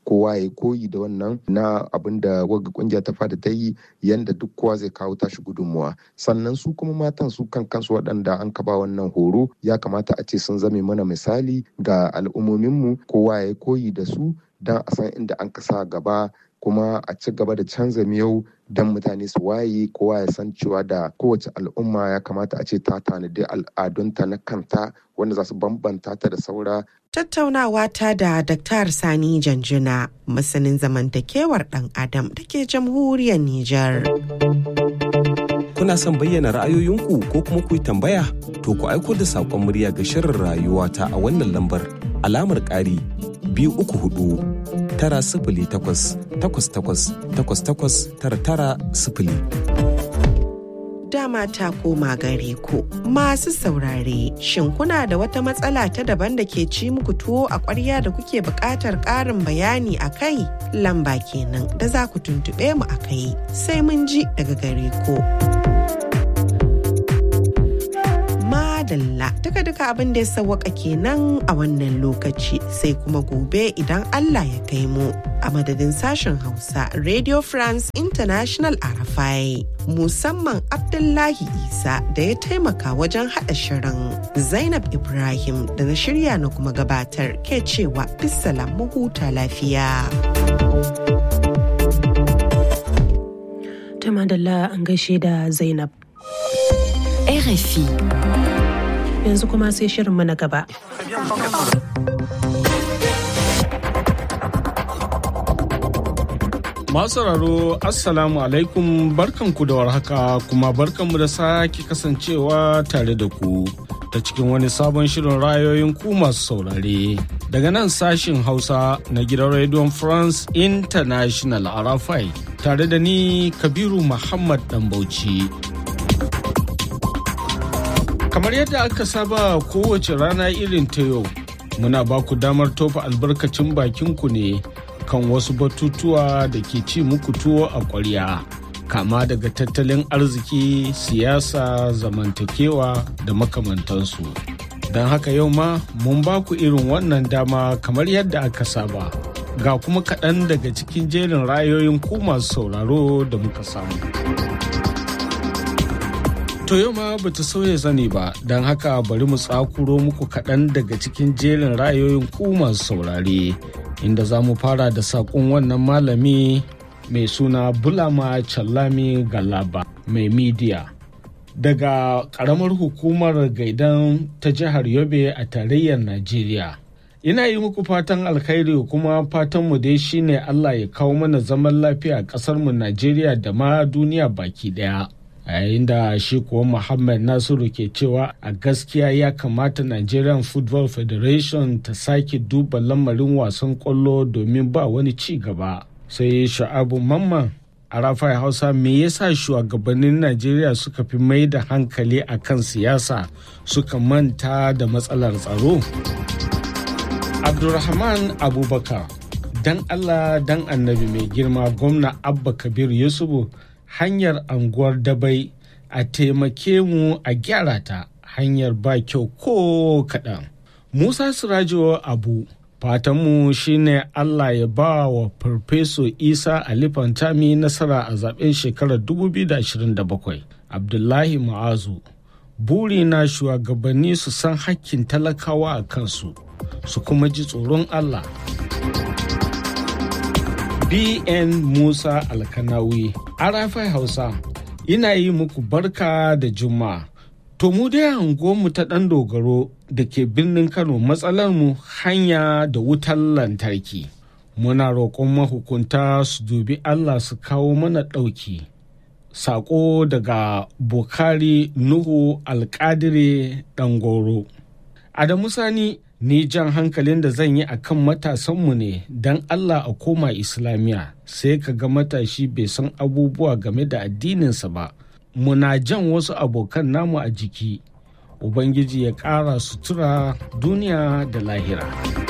kowa ya koyi da wannan na abin da wagga kungiya ta fada ta yi yanda duk kowa zai kawo tashi gudunmuwa sannan su kuma matan su kan kansu waɗanda an kaba wannan horo ya kamata a ce sun zame mana misali ga al'ummominmu kowa ya koyi da su don a san inda an kasa gaba kuma a ci gaba da canza miyau don mutane su waye kowa ya san cewa da kowace al'umma ya kamata a ce ta tanadi al'adunta na kanta wanda za su bambanta ta da saura Tattaunawa ta da Dr. Sani Janjuna, masanin zamantakewar ɗan Adam da ke jamhuriyar Nijar. Kuna son bayyana ra'ayoyinku ko kuma ku yi tambaya? To ku aiko da saƙon murya ga shirin rayuwa ta a wannan lambar alamar ƙari biyu uku hudu tara sifili takwas takwas takwas takwas takwas tara tara sifili. dama ta koma gare ku masu saurare shin kuna da wata matsala ta daban da ke ci muku tuwo a ƙwarya da kuke buƙatar ƙarin bayani a kai lamba kenan da za ku tuntuɓe mu a kai sai mun ji daga gare ku. madalla duka duka abin da ya sawwaka kenan a wannan lokaci sai kuma gobe idan Allah ya kai mu a madadin sashen Hausa Radio France International Arafai musamman Abdullahi Isa da ya taimaka wajen haɗa shirin Zainab Ibrahim da na shirya na kuma gabatar ke cewa bisalam mu huta lafiya. Ta madalla an gaishe da Zainab. RFI. Yanzu kuma sai shirinmu na gaba. Masu sauraro Assalamu alaikum barkanku da warhaka kuma barkanmu da sake kasancewa tare da ku ta cikin wani sabon shirin rayoyin ku masu saurare. Daga nan sashin Hausa na gidan Radio France International Arafai tare da ni Kabiru Muhammad Dambauci. Kamar yadda aka saba kowace rana irin ta yau, muna ba ku damar tofa albarkacin bakinku ne kan wasu batutuwa da ke ci muku tuwo a ƙwarya. Kama daga tattalin arziki, siyasa, zamantakewa da makamantansu. Don haka yau ma mun ba ku irin wannan dama kamar yadda aka saba. Ga kuma kaɗan daga cikin jerin rayoyin ku masu sauraro da muka samu. To yau ma ba ta sauya zane ba, don haka bari mu tsakuro muku kaɗan daga cikin jerin ra'ayoyin ku masu saurare, inda za mu fara da saƙon wannan malami mai suna Bulama Challami Galaba mai midiya. Daga ƙaramar hukumar gaidan ta jihar Yobe a tarayyar Najeriya. Ina yi muku fatan alkhairi kuma fatanmu dai shine Allah ya kawo mana zaman lafiya a ƙasarmu Najeriya da ma duniya baki ɗaya. a yayin da shi kuwa muhammad nasiru ke cewa a gaskiya ya kamata nigerian football federation ta sake duba lamarin wasan kwallo domin ba wani ci gaba sai sha'abu mamman a rafai hausa me yasa shugabannin najeriya suka fi mai da hankali a kan siyasa suka manta da matsalar tsaro abdulrahman abubakar dan allah dan annabi mai girma gwamna abba kabir yusufu hanyar anguwar dabai a taimake mu a gyara ta hanyar ba kyau ko kaɗan. Musa Sirajo Abu fatanmu shine Allah ya ba wa Farfeso Isa Ali Fantami nasara a zaben shekarar 2027. Abdullahi Ma'azu buri na shugabanni su san hakkin talakawa a kansu su kuma ji tsoron Allah. BN Musa Alkanawi, Arafai Hausa, ina yi muku barka da Juma'a. To mu dai mu ta ɗan dogaro da ke birnin Kano matsalar mu hanya da wutar lantarki. Muna roƙon mahukunta su dubi Allah su kawo mana ɗauki. Saƙo daga Bukari Nuhu Alƙadire Ɗangoro. Adamu Sani ni jan hankalin da zan yi a kan matasanmu ne don Allah a koma Islamiyya sai ka ga matashi bai san abubuwa game da addininsa ba. Muna jan wasu abokan namu a jiki, Ubangiji ya ƙara sutura duniya da lahira.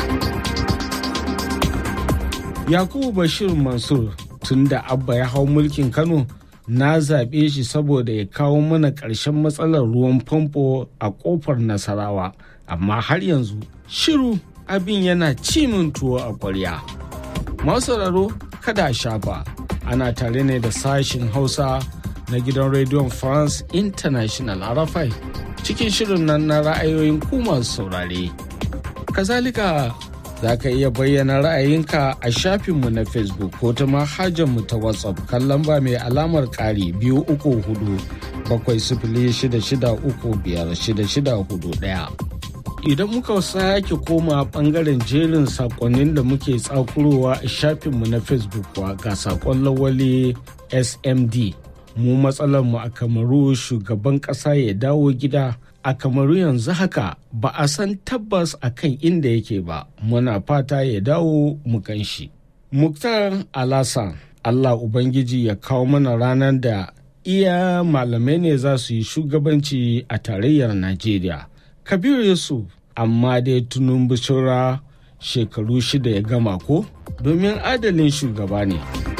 Yakubu Bashir Mansur tun da Abba ya hau mulkin Kano na zaɓe shi saboda ya kawo mana ƙarshen matsalar ruwan famfo a ƙofar Nasarawa. amma har yanzu shiru abin yana cimin tuwo a ƙwarya. Masu sauraro kada a shafa ana tare ne da sashin Hausa na gidan rediyon France International Arafai cikin shirin nan na ra'ayoyin ku masu saurare. Kazalika za ka iya bayyana ra'ayinka a shafinmu na Facebook ko ta mu ta WhatsApp kan lamba mai alamar ƙari biyu uku hudu bakwai sifili shida shida uku biyar shida shida hudu ɗaya. Idan muka sake koma bangaren jerin sakonnin da muke tsakurowa a shafinmu na Facebook wa ga sakon lawali SMD. Mu matsalarmu a kamaru shugaban ƙasa ya dawo gida a kamaru yanzu haka ba a san tabbas a kan inda yake ba muna fata ya dawo mu gan shi. Muktar Alasan Allah Ubangiji ya kawo mana ranar da iya malamai ne za su yi shugabanci a tarayyar Najeriya. Kabiru Yusuf amma dai tunun bishira shekaru shida ya gama ko domin adalin shugaba ne.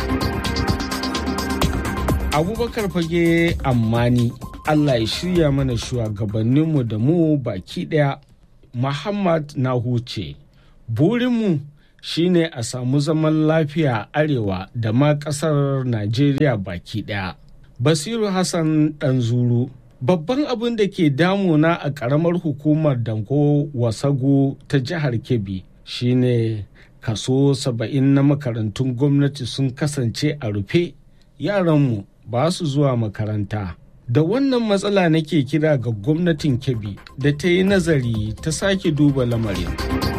Abubakar fage ammani Allah ya shirya mana shugabanninmu da mu baki ɗaya. Muhammad na huce, burinmu shine a samu zaman lafiya arewa da ma ƙasar Najeriya baki ɗaya. Basiru Hassan Ɗanzuru, babban abin da ke damuna a ƙaramar hukumar Danko Wasago ta jihar Kebbi shine kaso saba'in na makarantun gwamnati sun kasance a rufe yaranmu ba su zuwa makaranta. da wannan matsala nake kira ga gwamnatin kebbi da ta yi nazari ta sake duba lamarin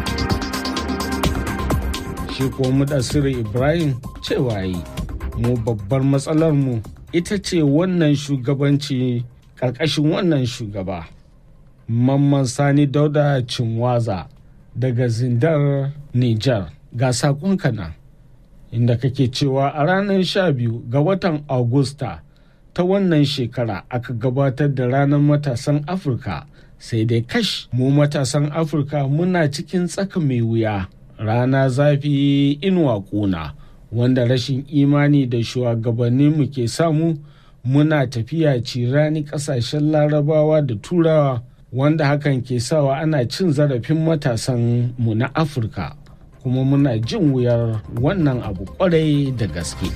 shi kuwa mudassiru ibrahim cewa yi mu babbar matsalar mu ita ce wannan shugabanci ƙarƙashin wannan shugaba mamman sani dauda cinwaza daga zindar nijar ga saƙonka nan inda kake cewa a ranar 12 ga watan agusta ta wannan shekara aka gabatar da ranar matasan afirka sai dai kash mu matasan afirka muna cikin tsaka mai wuya rana zafi inuwa kuna wanda rashin imani da shugabanninmu ke samu muna tafiya cirani kasashen larabawa da turawa wanda hakan ke sawa ana cin zarafin matasan mu na afirka kuma muna jin wuyar wannan abu kwarai da gaske.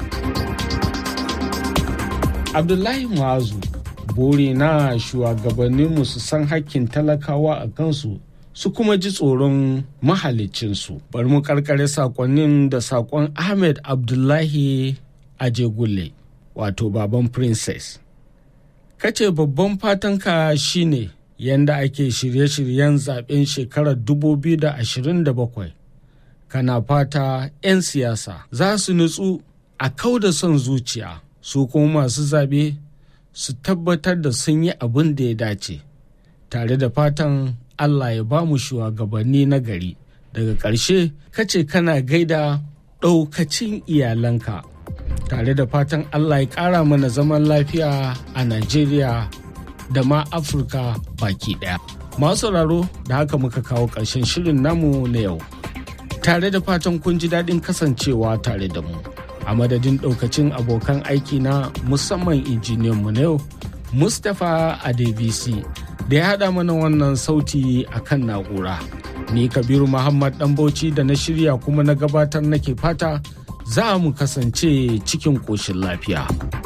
abdullahi muazu bore na shugabanninmu su san hakkin talakawa a kansu su kuma ji tsoron mahalicinsu bari mu karkare sakonnin da sakon ahmed abdullahi ajegulle wato baban princess kace babban fatanka shine yanda ake shirye-shiryen zaben shekarar 2027 kana fata 'yan siyasa za su nutsu a kau da son zuciya su kuma masu zaɓe su tabbatar da sun yi abin da ya dace tare da fatan allah ya ba mu shugabanni na gari daga ƙarshe kace kana gaida ɗaukacin iyalanka tare da fatan allah ya ƙara mana zaman lafiya a najeriya da ma afirka baki ɗaya masu sauraro da haka muka kawo ƙarshen shirin namu na yau tare da fatan kun ji daɗin kasancewa tare da mu a madadin ɗaukacin abokan aiki na musamman injiniyan mu na yau mustapha adebisi da ya haɗa mana wannan sauti a kan na'ura ni kabiru muhammad ɗan bauchi da na shirya kuma na gabatar nake fata za mu kasance cikin ƙoshin lafiya.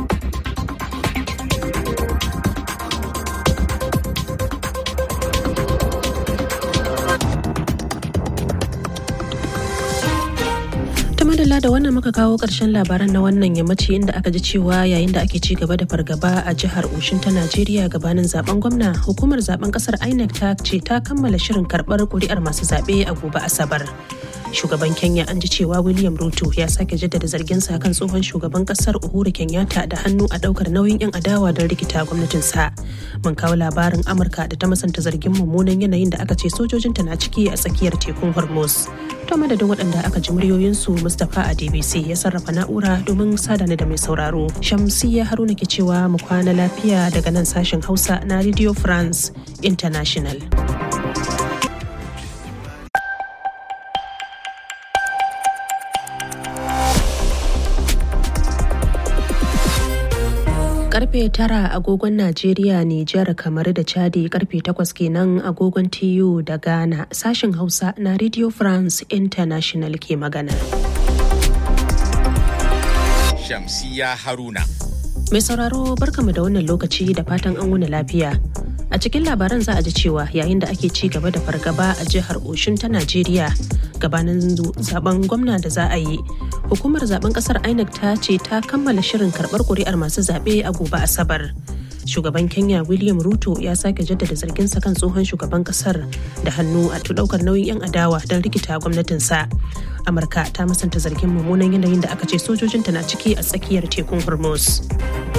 madalla da wannan muka kawo ƙarshen labaran na wannan yammaci inda aka ji cewa yayin da ake ci gaba da fargaba a jihar Oshin ta Najeriya gabanin zaben gwamna hukumar zaben kasar INEC ta ce ta kammala shirin karɓar kuri'ar masu zaɓe a gobe Asabar. Shugaban Kenya an ji cewa William Ruto ya sake jaddada zarginsa kan tsohon shugaban kasar Uhuru Kenyatta da hannu a ɗaukar nauyin 'yan adawa don rikita gwamnatinsa. Mun kawo labarin Amurka da ta masanta zargin mummunan yanayin da aka ce sojojinta na ciki a tsakiyar tekun Hormuz. To madadin waɗanda aka ji muryoyinsu Mustapha a DBC ya sarrafa na'ura domin sadana da mai sauraro. Shamsiyya Haruna ke cewa mu kwana lafiya daga nan sashen Hausa na Radio France International. karfe tara agogon Najeriya, Nijar, kamar da Chadi karfe takwas kenan agogon TU da Ghana sashen Hausa na Radio France International ke magana. Shamsiya Haruna. Mai sauraro barkamu da wannan lokaci da fatan an wuni lafiya. A cikin labaran za a ji cewa yayin da ake ci gaba da fargaba a jihar Oshun ta Najeriya gabanin zaben gwamna da za a yi. Hukumar zaben kasar INEC ta ce ta kammala shirin karbar kuri'ar masu zaɓe a gobe Asabar. Shugaban Kenya William Ruto ya sake jaddada zarginsa kan tsohon shugaban kasar da hannu a ɗaukar nauyin 'yan adawa don rikita gwamnatinsa. Amurka ta musanta zargin mummunan yanayin da aka ce sojojinta na ciki a tsakiyar tekun Hormuz.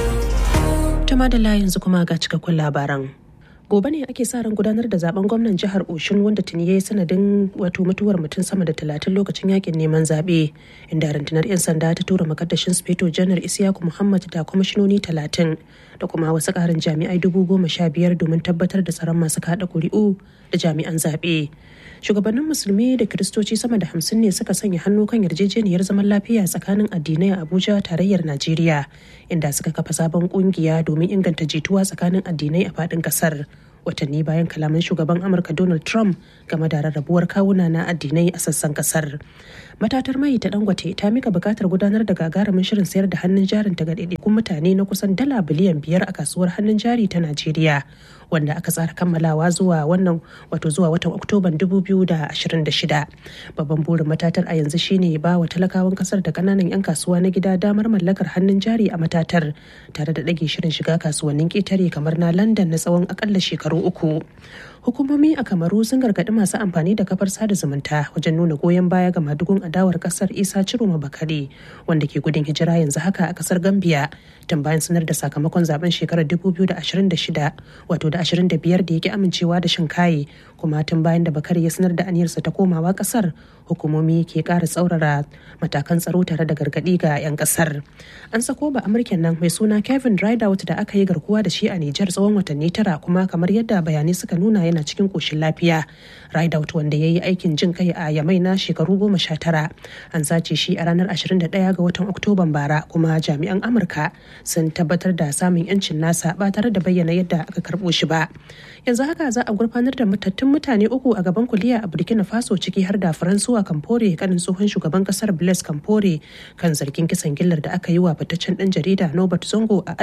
Tama da yanzu kuma ga cikakkun labaran. gobe ne ake sa ran gudanar da zaben gwamnan jihar oshun wanda tuni ya yi sanadin wato mutuwar mutum sama da talatin lokacin yakin neman zaɓe inda rundunar 'yan sanda ta tura makaddashin speto janar isiyaku muhammad da kwamishinoni talatin da kuma wasu ƙarin jami'ai dubu goma sha biyar domin tabbatar da tsaron masu kaɗa ƙuri'u da jami'an zaɓe shugabannin musulmi da kiristoci sama da hamsin ne suka sanya hannu kan yarjejeniyar zaman lafiya tsakanin addinai a abuja tarayyar najeriya inda suka kafa sabon kungiya domin inganta jituwa tsakanin addinai a faɗin ƙasar watanni bayan kalaman shugaban amurka donald trump game da rarrabuwar kawuna na addinai a sassan kasar matatar mai ta dangote ta mika bukatar gudanar da gagarumin shirin sayar da hannun jarin ta ga ɗaiɗaikun mutane na kusan dala biliyan biyar a kasuwar hannun jari ta najeriya wanda aka tsara kammalawa zuwa wannan wato zuwa watan oktoban 2026 babban burin matatar a yanzu shine ba wa talakawan kasar da kananan 'yan kasuwa na gida damar mallakar hannun jari a matatar tare da ɗage shirin shiga kasuwannin ƙetare kamar na london na tsawon akalla shekaru uku hukumomi a kamaru sun gargaɗi masu amfani da kafar sada zumunta wajen nuna goyon baya ga madugun adawar kasar isa ciroma bakare wanda ke gudun hijira yanzu haka a kasar gambia tun bayan sanar da sakamakon zaben shekarar 2026 wato da 25 da yake amincewa da shinkaye kuma tun bayan da bakare ya sanar da aniyarsa ta komawa kasar hukumomi ke ƙara tsaurara matakan tsaro tare da gargaɗi ga 'yan kasar an sako ba amurken nan mai suna kevin rideout da aka yi garkuwa da shi a nijar tsawon watanni tara kuma kamar yadda bayanai suka nuna yana cikin koshin lafiya rideout wanda ya yi aikin jin kai a yamai na shekaru goma sha tara an sace shi a ranar 21 ga watan oktoban bara kuma jami'an amurka sun tabbatar da samun yancin nasa ba tare da bayyana yadda aka karbo shi ba yanzu haka za a gurfanar da matattun mutane uku a gaban kuliya a burkina faso ciki har da faransuwa kamfore kanin tsohon shugaban kasar blaise kamfore kan zargin kisan gillar da aka yi wa fitaccen dan jarida nobert zongo a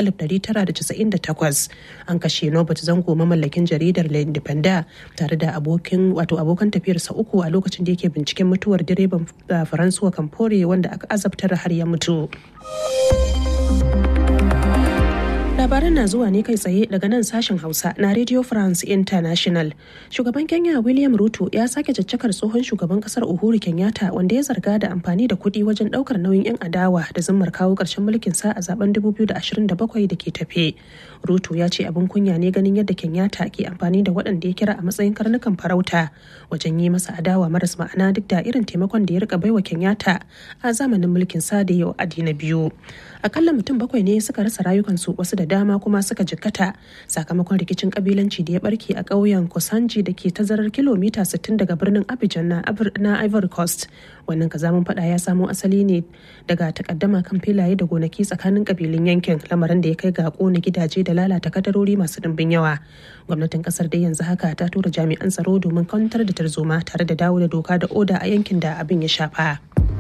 1998 an kashe nobert zango mamallakin jaridar le independent tare da abokin wato abokan tafiyarsa uku a lokacin da yake binciken mutuwar direban faransuwa kamfore wanda aka azabtar har ya mutu labaran na zuwa ne kai tsaye daga nan sashen hausa na radio france international shugaban kenya william ruto ya sake caccakar tsohon shugaban kasar uhuru kenyatta wanda ya zarga da amfani da kuɗi wajen ɗaukar nauyin 'yan adawa da zimmar kawo ƙarshen mulkin sa a zaben 2027 da ke tafe ruto ya ce abin kunya ne ganin yadda kenyatta ke amfani da waɗanda ya kira a matsayin karnukan farauta wajen yi masa adawa maras ma'ana duk da irin taimakon da ya rika baiwa kenyatta a zamanin mulkin sa da yau adi na biyu akalla mutum bakwai ne suka rasa rayukansu wasu da dama kuma suka jikkata sakamakon rikicin kabilanci da ya barke a ƙauyen kosanji da ke tazarar kilomita 60 daga birnin abidjan na ivory coast wannan kazamin fada ya samo asali ne daga takaddama kan filaye da gonaki tsakanin kabilun yankin lamarin da ya kai ga kona gidaje da lalata kadarori masu dimbin yawa gwamnatin kasar dai yanzu haka ta tura jami'an tsaro domin kwantar da tarzoma tare da dawo da doka da oda a yankin da abin ya shafa.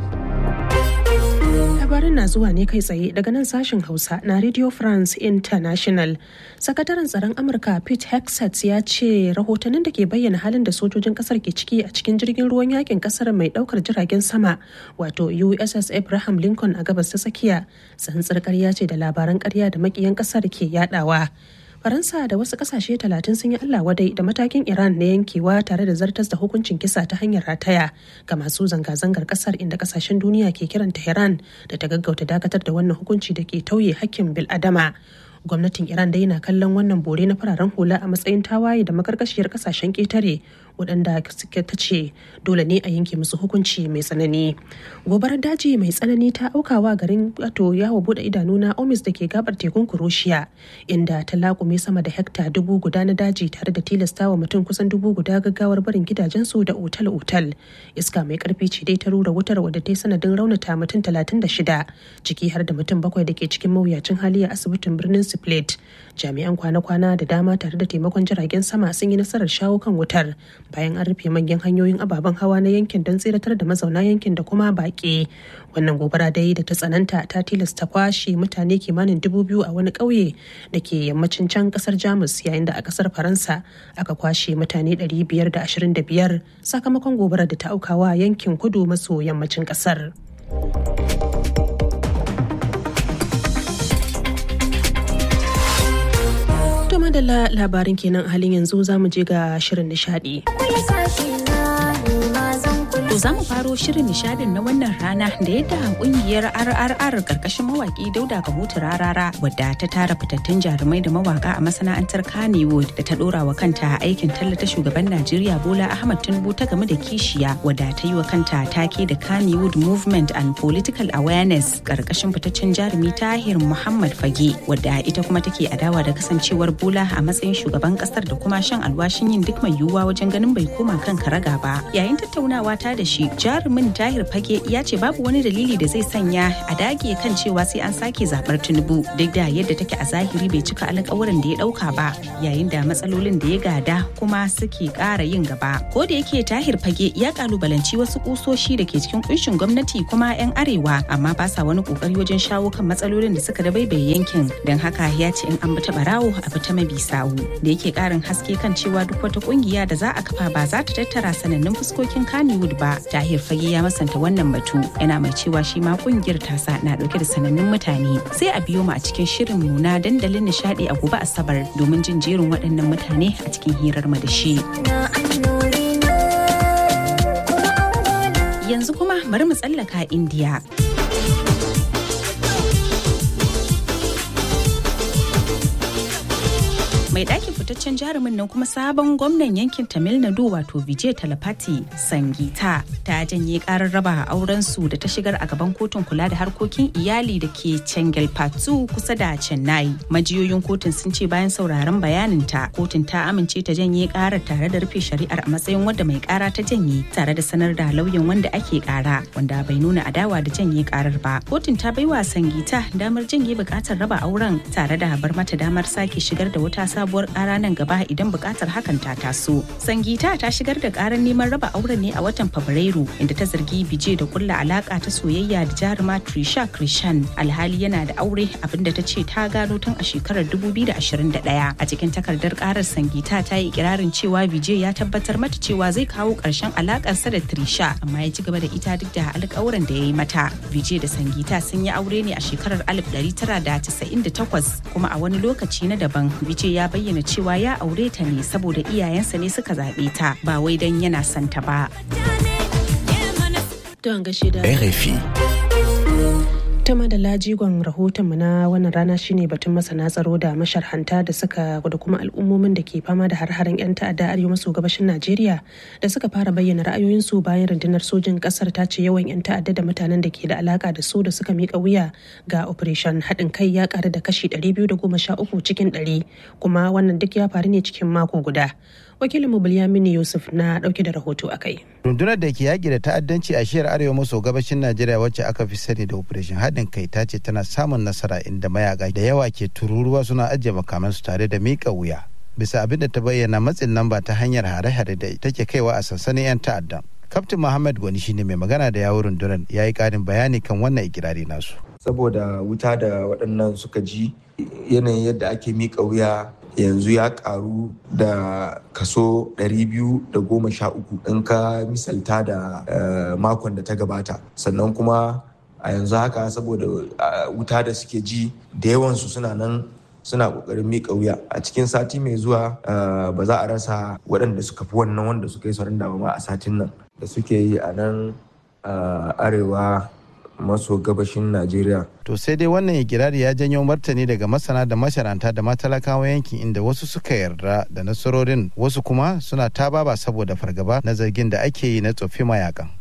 labarin na zuwa ne kai tsaye daga nan sashen hausa na radio france international sakataren tsaron amurka pete hexet ya ce rahotannin da ke bayyana halin da sojojin kasar ke ciki a cikin jirgin ruwan yakin kasar mai daukar jiragen sama wato uss abraham lincoln a gabas ta tsakiya tsantsar karya ce da labaran karya da makiyan kasar ke yadawa faransa da wasu kasashe talatin sun yi allah wadai da matakin iran na yankewa tare da zartas da hukuncin kisa ta hanyar rataya ga masu zanga-zangar kasar inda kasashen duniya ke kiran tehran da ta gaggauta dakatar da wannan hukunci da ke tauye hakkin bil'adama gwamnatin iran dai na kallon wannan bore na fararen hula a matsayin tawaye da makarkashiyar kasashen ketare waɗanda suke ta ce dole ne a yanke musu hukunci mai tsanani gobarar daji mai tsanani ta aukawa garin wato yawo bude idanu na omis da ke gabar tekun kuroshiya inda ta lakume sama da hekta dubu guda na daji tare da tilastawa mutum kusan dubu guda gaggawar barin gidajensu da otal-otal iska mai karfi ce dai ta rura wutar wadda ta yi sanadin raunata mutum talatin da shida ciki har da mutum bakwai da ke cikin mawuyacin hali a asibitin birnin split jami'an kwana-kwana da dama tare da taimakon jiragen sama sun yi nasarar shawo kan wutar bayan an rufe manyan hanyoyin ababen hawa na yankin don tseratar da mazauna yankin da kuma baƙi wannan gobara dai da ta tsananta ta tilasta kwashe mutane kimanin dubu biyu a wani ƙauye da ke yammacin can ƙasar jamus yayin da a ƙasar faransa aka kwashe mutane 525 sakamakon gobarar da ta aukawa yankin kudu maso yammacin ƙasar. To madalla labarin kenan halin yanzu za mu je ga shirin nishadi. To za mu faro shirin nishadin na wannan rana da yadda kungiyar RRR karkashin mawaki Dauda Kahutu Rarara wadda ta tara fitattun jarumai da mawaka a masana'antar Kannywood da ta dora wa kanta aikin tallata shugaban Najeriya Bola Ahmad Tinubu ta game da kishiya wadda ta yi wa kanta take da Kannywood Movement and Political Awareness karkashin fitaccen jarumi Tahir Muhammad Fage wadda ita kuma take adawa da kasancewar Bola a matsayin shugaban kasar da kuma shan alwashin yin duk mai yiwuwa wajen ganin bai koma kan karaga ba. Yayin tattaunawa ta da shi jarumin tahir fage ya ce babu wani dalili da zai sanya a dage kan cewa sai an sake zabar tinubu duk da yadda take a zahiri bai cika alƙawuran da ya ɗauka ba yayin da matsalolin da ya gada kuma suke ƙara yin gaba ko da yake tahir fage ya kalubalanci wasu kusoshi da ke cikin kunshin gwamnati kuma 'yan arewa amma ba sa wani kokari wajen shawo kan matsalolin da suka dabaibaye yankin don haka ya ce in an bi ta barawo a bi ta mabi sawu da yake ƙarin haske kan cewa duk wata kungiya da za a kafa ba za ta tattara sanannun fuskokin Kannywood ba tahir fage ya masanta wannan batu yana mai cewa shi ma kungiyar tasa na dauke da sanannun mutane sai a biyo mu a cikin shirin mu na dandalin nishadi a gobe asabar domin jin jerin waɗannan mutane a cikin hirar mu da shi yanzu kuma bari mu tsallaka indiya mai ɗakin fitaccen jarumin nan kuma sabon gwamnan yankin tamil nadu wato vijay talapati sangita ta janye karar raba auren su da ta shigar a gaban kotun kula da harkokin iyali da ke chengalpattu kusa da chennai majiyoyin kotun sun ce bayan sauraron bayaninta kotun ta amince ta janye karar tare da rufe shari'ar a matsayin wanda mai kara ta janye tare da sanar da lauyan wanda ake kara wanda bai nuna adawa da janye karar ba kotun ta baiwa sangita damar janye bukatar raba auren tare da bar mata damar sake shigar da wata sabuwar kara nan gaba idan bukatar hakan ta taso. Sangita ta shigar da karar neman raba auren ne a watan Fabrairu inda ta zargi Bije da kulla alaka ta soyayya da jaruma Trisha Krishan alhali yana da aure abinda ta ce ta gano tun a shekarar 2021. A cikin takardar karar Sangita ta yi ikirarin cewa Bije ya tabbatar mata cewa zai kawo karshen alakarsa da Trisha amma ya ci gaba da ita duk da alƙawuran da ya yi mata. Bije da Sangita sun yi aure ne a shekarar 1998 kuma a wani lokaci na daban Bije ya bayyana cewa ya aure ta ne saboda iyayensa ne suka zaɓe ta ba wai don yana santa ba. Don gashi da RFI. ta madalla jigon rahotonmu na wannan rana shine batun masana tsaro da masharhanta da suka da kuma al'ummomin da ke fama da har-haren 'yan ta'adda arewa maso gabashin najeriya da suka fara bayyana ra'ayoyinsu bayan rundunar sojin kasar ta ce yawan 'yan ta'adda da mutanen da ke da alaka da su da suka mika wuya ga operation haɗin kai ya ƙaru da kashi 213 cikin 100 kuma wannan duk ya faru ne cikin mako guda wakilinmu Bilyamini Yusuf na dauke da rahoto a kai. Rundunar da ke yaƙi da ta'addanci a shiyar arewa maso gabashin Najeriya wacce aka fi sani da Operation haɗin kai ta ce tana samun nasara inda mayaka da yawa ke tururuwa suna ajiye makamansu tare da miƙa wuya. Bisa abin da ta bayyana matsin lamba ta hanyar hare-hare da take kaiwa a sansanin 'yan ta'addan. Kaftin Muhammad Gwani shine mai magana da yawun rundunar ya yi ƙarin bayani kan wannan ikirari nasu. Saboda wuta da waɗannan suka ji yanayin yadda ake miƙa wuya yanzu ya karu da kaso 213 in ka misalta da makon da ta gabata sannan kuma a yanzu haka saboda wuta da suke ji da yawansu suna nan suna kokarin miƙa wuya a cikin sati mai zuwa ba za a rasa waɗanda suka fi wannan wanda suka yi sauran ma a satin nan da suke yi a nan arewa maso gabashin Najeriya. To sai dai wannan ikirari ya janyo martani daga masana da masharanta da matalakawa yankin inda wasu suka yarda da nasarorin wasu kuma suna ta baba saboda fargaba na zargin da ake yi na tsofi mayakan.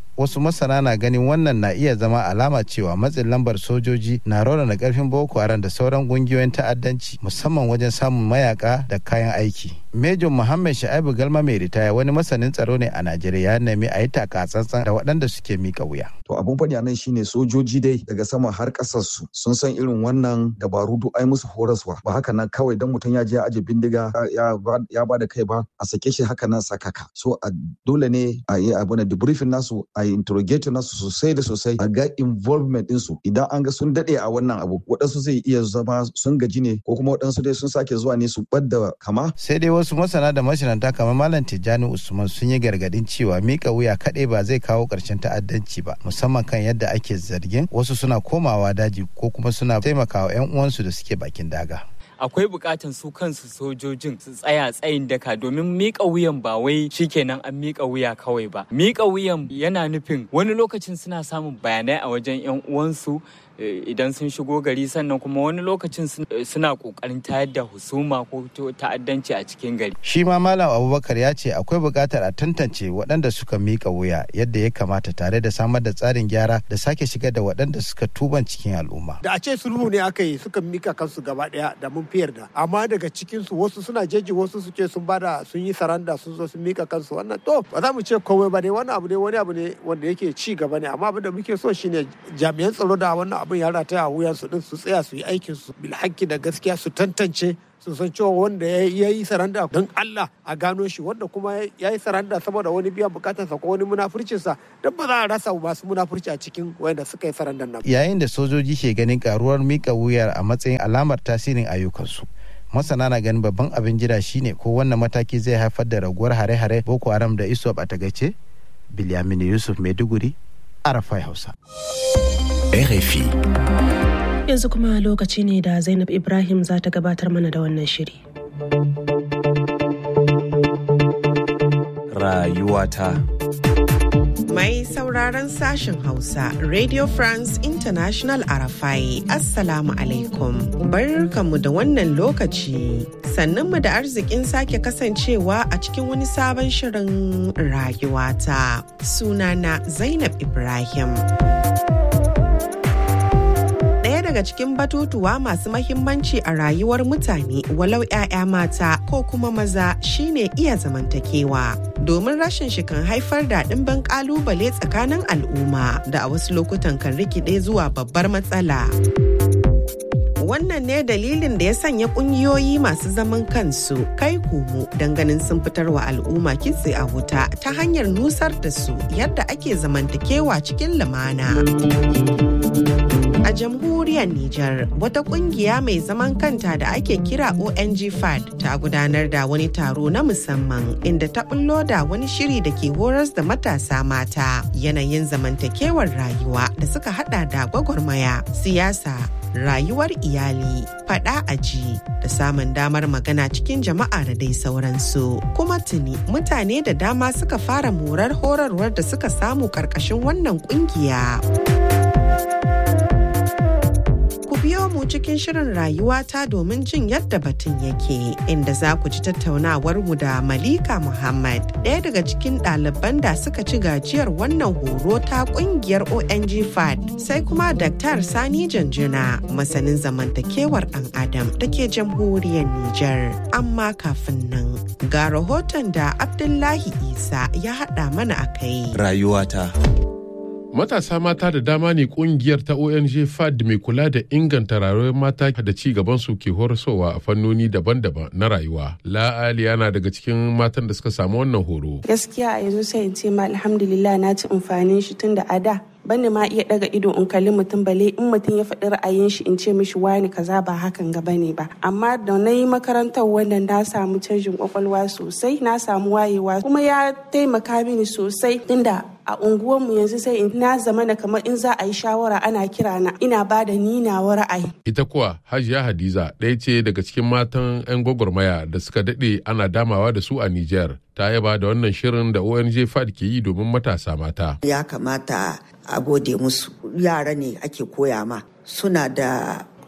wasu masana na ganin wannan na iya zama alama cewa matsin lambar sojoji na raunana karfin boko haram da sauran kungiyoyin ta'addanci musamman wajen samun mayaka da kayan aiki Major Muhammad Sha'ibu Galma mai ritaya wani masanin tsaro ne a Najeriya ya nemi a yi taka tsantsan da waɗanda suke mika wuya. To abun faɗi a nan shine sojoji dai daga sama har ƙasar su sun san irin wannan dabaru duk ai musu horaswa ba haka nan kawai dan mutum ya je ya aje bindiga ya ba da kai ba a sake shi haka nan sakaka. So a dole ne a yi abu na debriefing nasu a yi interrogating nasu sosai da sosai a ga involvement ɗinsu idan an ga sun daɗe a wannan abu waɗansu zai iya zama sun gaji ne ko kuma waɗansu dai sun sake zuwa ne su ɓadda kama. Sai dai wasu masana da mashinanta kamar Malam Tijjani Usman sun yi gargadin cewa mika wuya kaɗai ba zai kawo ƙarshen ta'addanci ba musamman kan yadda ake zargin wasu suna komawa daji ko kuma suna taimakawa 'yan uwansu da suke bakin daga. akwai bukatan su kansu sojojin su tsaya tsayin daka domin mika wuyan ba wai shikenan an mika wuya kawai ba mika wuyan yana nufin wani lokacin suna samun bayanai a wajen yan uwansu idan sun shigo gari sannan kuma wani lokacin suna kokarin tayar da husuma ko ta'addanci a cikin gari shi ma malam abubakar ya ce akwai buƙatar a tantance waɗanda suka mika wuya yadda ya kamata tare da samar da tsarin gyara da sake shigar da waɗanda suka tuban cikin al'umma da a ce sulhu ne aka yi suka mika kansu gaba ɗaya da mun fiyar da amma daga cikin su wasu suna jeji wasu su ce sun bada sun yi saranda sun zo sun mika kansu wannan to ba za mu ce komai ba ne wannan abu ne wani abu ne wanda yake ci gaba ne amma abin da muke so shine jami'an tsaro da wannan abin ya rataya a wuyan su din su tsaya su yi aikin su bil da gaskiya su tantance su san cewa wanda ya yi saranda don Allah a gano shi wanda kuma ya yi saranda saboda wani biyan bukatarsa ko wani munafurcinsa don ba za a rasa masu munafurci a cikin wanda suka yi sarandan nan. Yayin da sojoji ke ganin karuwar mika wuyar a matsayin alamar tasirin ayyukansu. masana na ganin babban abin jira shine ko wannan mataki zai haifar da raguwar hare-hare boko haram da isop a tagace bilyamini yusuf maiduguri arafai hausa rfi yanzu kuma lokaci ne da zainab ibrahim za ta gabatar mana da wannan shiri rayuwata Mai sauraron sashen Hausa, Radio France International Arafai, Assalamu alaikum. Barkanmu da wannan lokaci. Sannanmu da arzikin sake kasancewa a cikin wani sabon shirin rayuwata. Sunana Zainab Ibrahim. daga cikin batutuwa masu mahimmanci a rayuwar mutane walau 'ya'ya mata ko kuma maza shine iya zamantakewa domin rashin shi kan haifar da ɗimbin ƙalubale tsakanin al'umma da a wasu lokutan kan rikide zuwa babbar matsala. wannan ne dalilin da ya sanya kungiyoyi masu zaman kansu kai komo ganin sun fitar wa al'umma kitse a wuta ta hanyar nusar da su yadda ake zamantakewa cikin lumana. A jamhuriyar Nijar, wata kungiya mai zaman kanta da ake kira ONG FAD ta gudanar da wani taro na musamman inda ta bullo da wani shiri da ke horas da matasa mata yanayin zamantakewar rayuwa da suka hada da gwagwarmaya, siyasa, rayuwar iyali, fada aji da samun damar magana cikin jama'a da dai sauransu. Kuma tuni mutane da dama suka fara morar horarwar da suka samu karkashin wannan kungiya. biyo mu cikin shirin rayuwata domin jin yadda batun yake inda za ku ji tattaunawar mu da Malika Muhammad ɗaya daga cikin ɗaliban da suka ci gajiyar wannan horo ta ƙungiyar ONG FAD sai kuma Dr. Sani Janjuna masanin zamantakewar ɗan Adam da ke jamhuriyar Nijar. Amma kafin nan ga rahoton da Abdullahi Isa ya haɗa mana a kai. Rayuwata. Matasa mata da dama ne kungiyar ta ONG FAD mai kula da inganta rayuwar mata da ci gaban su ke horaswa a fannoni daban-daban na rayuwa. La'ali yana daga cikin matan da suka samu wannan horo. Gaskiya a yanzu sai in ce ma alhamdulillah na ci amfanin shi tun da a da bani ma iya daga ido in kalli mutum bale in mutum ya faɗi ra'ayin shi in ce mishi wani kaza ba hakan ga bane ba amma da na yi makarantar wannan na samu canjin kwakwalwa sosai na samu wayewa kuma ya taimaka mini sosai tunda a unguwarmu yanzu sai in na zama na kamar in za a yi shawara ana kira na ina ba da ni nawa ra'ayi. Ita kuwa Hajiya Hadiza ɗaya ce daga cikin matan 'yan gwagwarmaya da suka daɗe ana damawa da su a Nijar. Ta yaba da wannan shirin da ONG FAD ke yi domin matasa mata. Ya kamata a gode musu yara ne ake koya ma suna da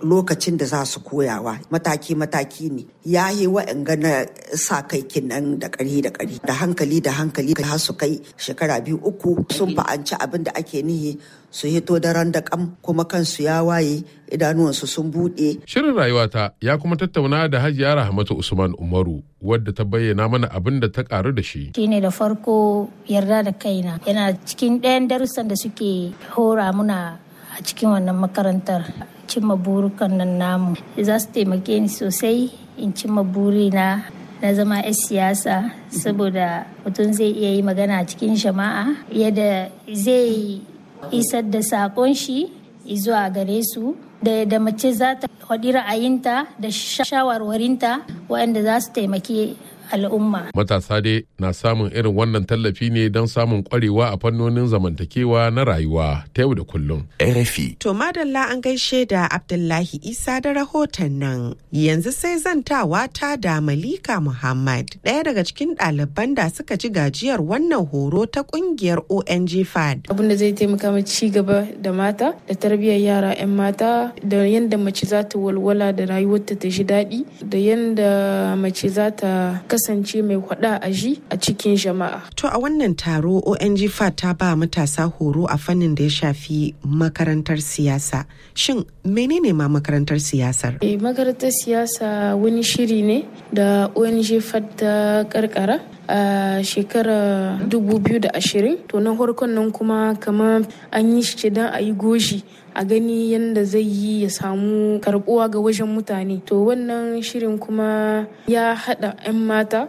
lokacin da za su koyawa mataki-mataki ne ya yi wa'anga na sa kai kinan da ƙari da ƙari da hankali da hankali har su kai shekara biyu uku sun fa'anci abin da ake nihi su hito daren da kam kuma kansu ya waye idanuwansu sun buɗe. Shirin rayuwata ya kuma tattauna da Hajiya Rahmatu Usman Umaru wadda ta bayyana mana abin da ta karu da shi. Shine da farko yarda da kaina yana cikin ɗayan darussan da suke hora muna a cikin wannan makarantar cimma burukan nan namu za su taimake ni sosai in cimma burina na zama 'yan siyasa saboda mutum zai iya yi magana a cikin jama'a yadda zai isar da sakon shi zuwa gare su da da mace za ta faɗi ra'ayinta da shawarwarinta waɗanda za su taimaki al'umma. Matasa dai na samun irin wannan tallafi ne don samun kwarewa a fannonin zamantakewa na rayuwa ta yau da kullum. RFI. To madalla an gaishe da Abdullahi Isa da rahoton nan. Yanzu sai zantawa ta da Malika Muhammad, ɗaya daga cikin ɗaliban da suka ci gajiyar wannan horo ta ƙungiyar ONG FAD. Abin da zai taimaka ma ci gaba da mata da tarbiyyar yara 'yan mata da yadda mace za ta walwala da rayuwarta ta ji daɗi da yadda mace za ta kasance mai hwada a ji a cikin jama'a. To a wannan taro ONG FAT ta ba matasa horo a fannin da ya shafi makarantar siyasa. Shin menene ma makarantar siyasar? E, makarantar siyasa wani shiri ne da ONG FAT ta karkara a shekarar 2020 to na farkon nan kuma kamar an yi shi don a yi goshi a gani yadda zai yi ya samu karbuwa ga wajen mutane to wannan shirin kuma ya hada 'yan mata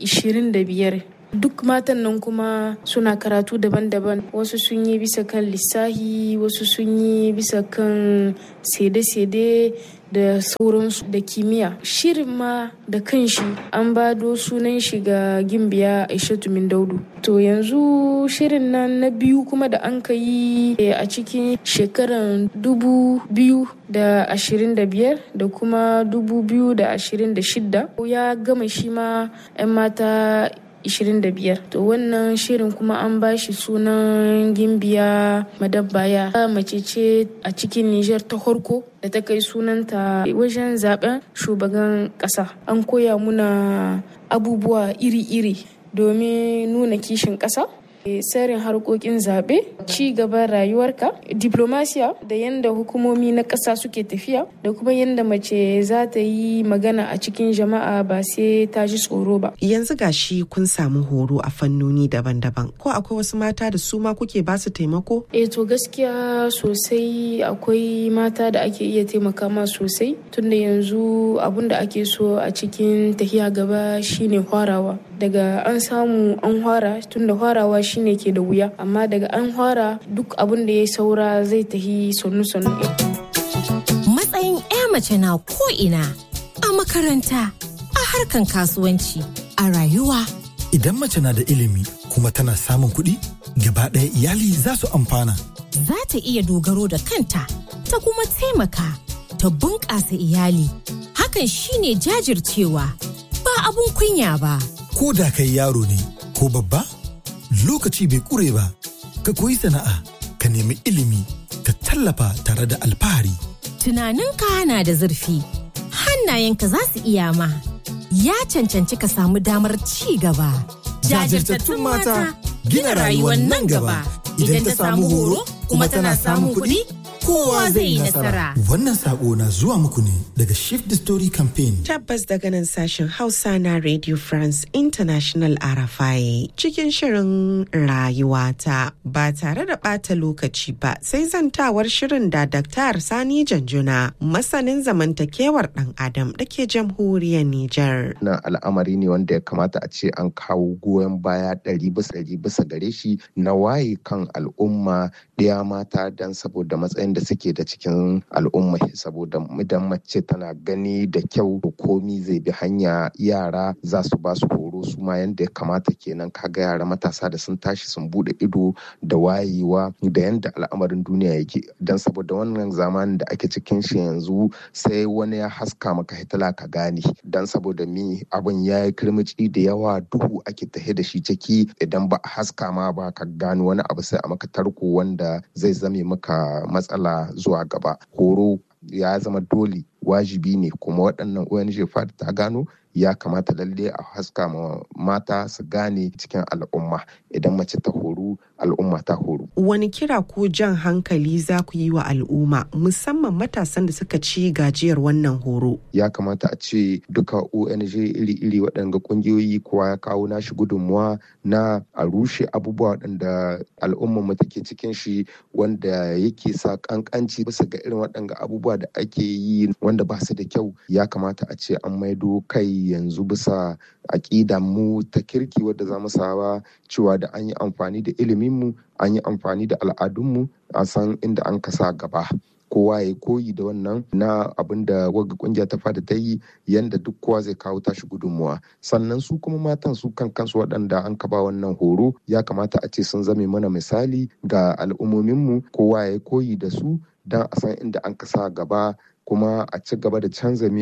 25 duk matan nan kuma suna karatu daban-daban wasu sun yi bisa kan lissahi wasu sun yi bisa kan sede-sede da sauransu da kimiyya shirin ma da kanshi an bado sunan shi ga gimbiya aishatu min daudu to yanzu shirin nan na biyu kuma da an ka yi a cikin shekaran dubu biyu da ashirin da biyar da kuma dubu biyu da ashirin da shidda ya gama shi ma 'yan mata 25 to wannan shirin kuma an ba shi sunan gimbiya madabbaya mace ce a cikin niger ta horko da ta kai sunanta wajen zaben shugaban kasa an koya muna abubuwa iri-iri domin nuna kishin kasa tsarin harkokin zaɓe ci gaban rayuwarka diplomasiya da yadda hukumomi na ƙasa suke tafiya da kuma yadda mace za ta yi magana a cikin jama'a ba sai ta ji tsoro ba yanzu gashi kun samu horo a fannoni daban-daban ko akwai wasu mata da su ma kuke ba su taimako eh to gaskiya sosai akwai mata da ake iya taimaka ma sosai tunda yanzu abun da ake so a cikin tahiya gaba shine hwarawa daga an samu an hwara tunda hwarawa shine ke da wuya amma daga an fara duk abin da ya saura zai tahi sannu-sannu. Matsayin 'ya mace na ko'ina a makaranta, a harkan kasuwanci, a rayuwa. Idan mace na da ilimi kuma tana samun kuɗi, gaba ɗaya iyali za su amfana. Za ta iya dogaro da kanta, ta kuma taimaka, ta bunƙasa iyali. Hakan shine jajircewa, ba abun kunya ba. Ko da kai yaro ne, ko babba? lokaci bai kure ba ka koyi sana'a ka nemi ilimi ka tallafa tare da alfahari tunaninka na da zurfi hannayenka za su iya ma ya cancanci ka samu damar ci gaba jajirtattun mata gina rayuwar nan gaba idan ta samu horo kuma tana samun kuɗi kowa zai yi nasara. Wannan sako na zuwa muku ne daga Shift the Story Campaign. Tabbas daga nan sashen Hausa na Radio France International RFI cikin shirin rayuwata ba tare da ɓata lokaci ba sai zantawar shirin da Dr. Sani Janjuna masanin zamantakewar ɗan Adam da ke jamhuriyar Nijar. Na al'amari ne wanda ya kamata a ce an kawo goyon baya ɗari bisa ɗari bisa gare shi na waye kan al'umma ɗaya mata don saboda matsayin da suke da cikin al'umma saboda idan mace tana gani da kyau komi zai bi hanya yara za su ba su horo su ma yanda ya kamata kenan kaga yara matasa da sun tashi sun bude ido da wayewa da yanda al'amarin duniya yake don saboda wannan zamanin da ake cikin shi yanzu sai wani ya haska maka hitila ka gane don saboda mi abin ya yi kirmici da yawa duhu ake tahe da shi ciki idan ba a haska ma ba ka gano wani abu sai a maka tarko wanda zai zame maka matsala zuwa gaba horo ya zama dole wajibi ne kuma waɗannan ONG FAD ta gano ya kamata lalle a haska ma mata su gane cikin al'umma idan mace ta horu al'umma ta horu. Wani kira ko jan hankali za ku yi wa al'umma musamman matasan da suka ci gajiyar wannan horo? Ya kamata a ce duka ONG iri-iri waɗanda ƙungiyoyi kowa ya kawo nashi gudunmuwa na a rushe abubuwa waɗanda al'umma mu take cikin shi wanda yake sa ƙanƙanci bisa ga irin waɗanda abubuwa da ake yi wanda ba su da kyau ya kamata a ce an maido kai yanzu bisa aƙida mu ta kirki wadda za mu saba cewa da an yi amfani da iliminmu an yi amfani da al'adunmu a san inda an kasa gaba kowa ya koyi da wannan na abin da wagga kungiya ta fada ta yi yanda duk kowa zai kawo tashi gudunmuwa sannan su kuma matan su kan kansu waɗanda an kaba wannan horo ya kamata a ce sun zame mana misali ga al'ummominmu kowa ya koyi da su don a san inda an kasa gaba kuma a ci gaba da canza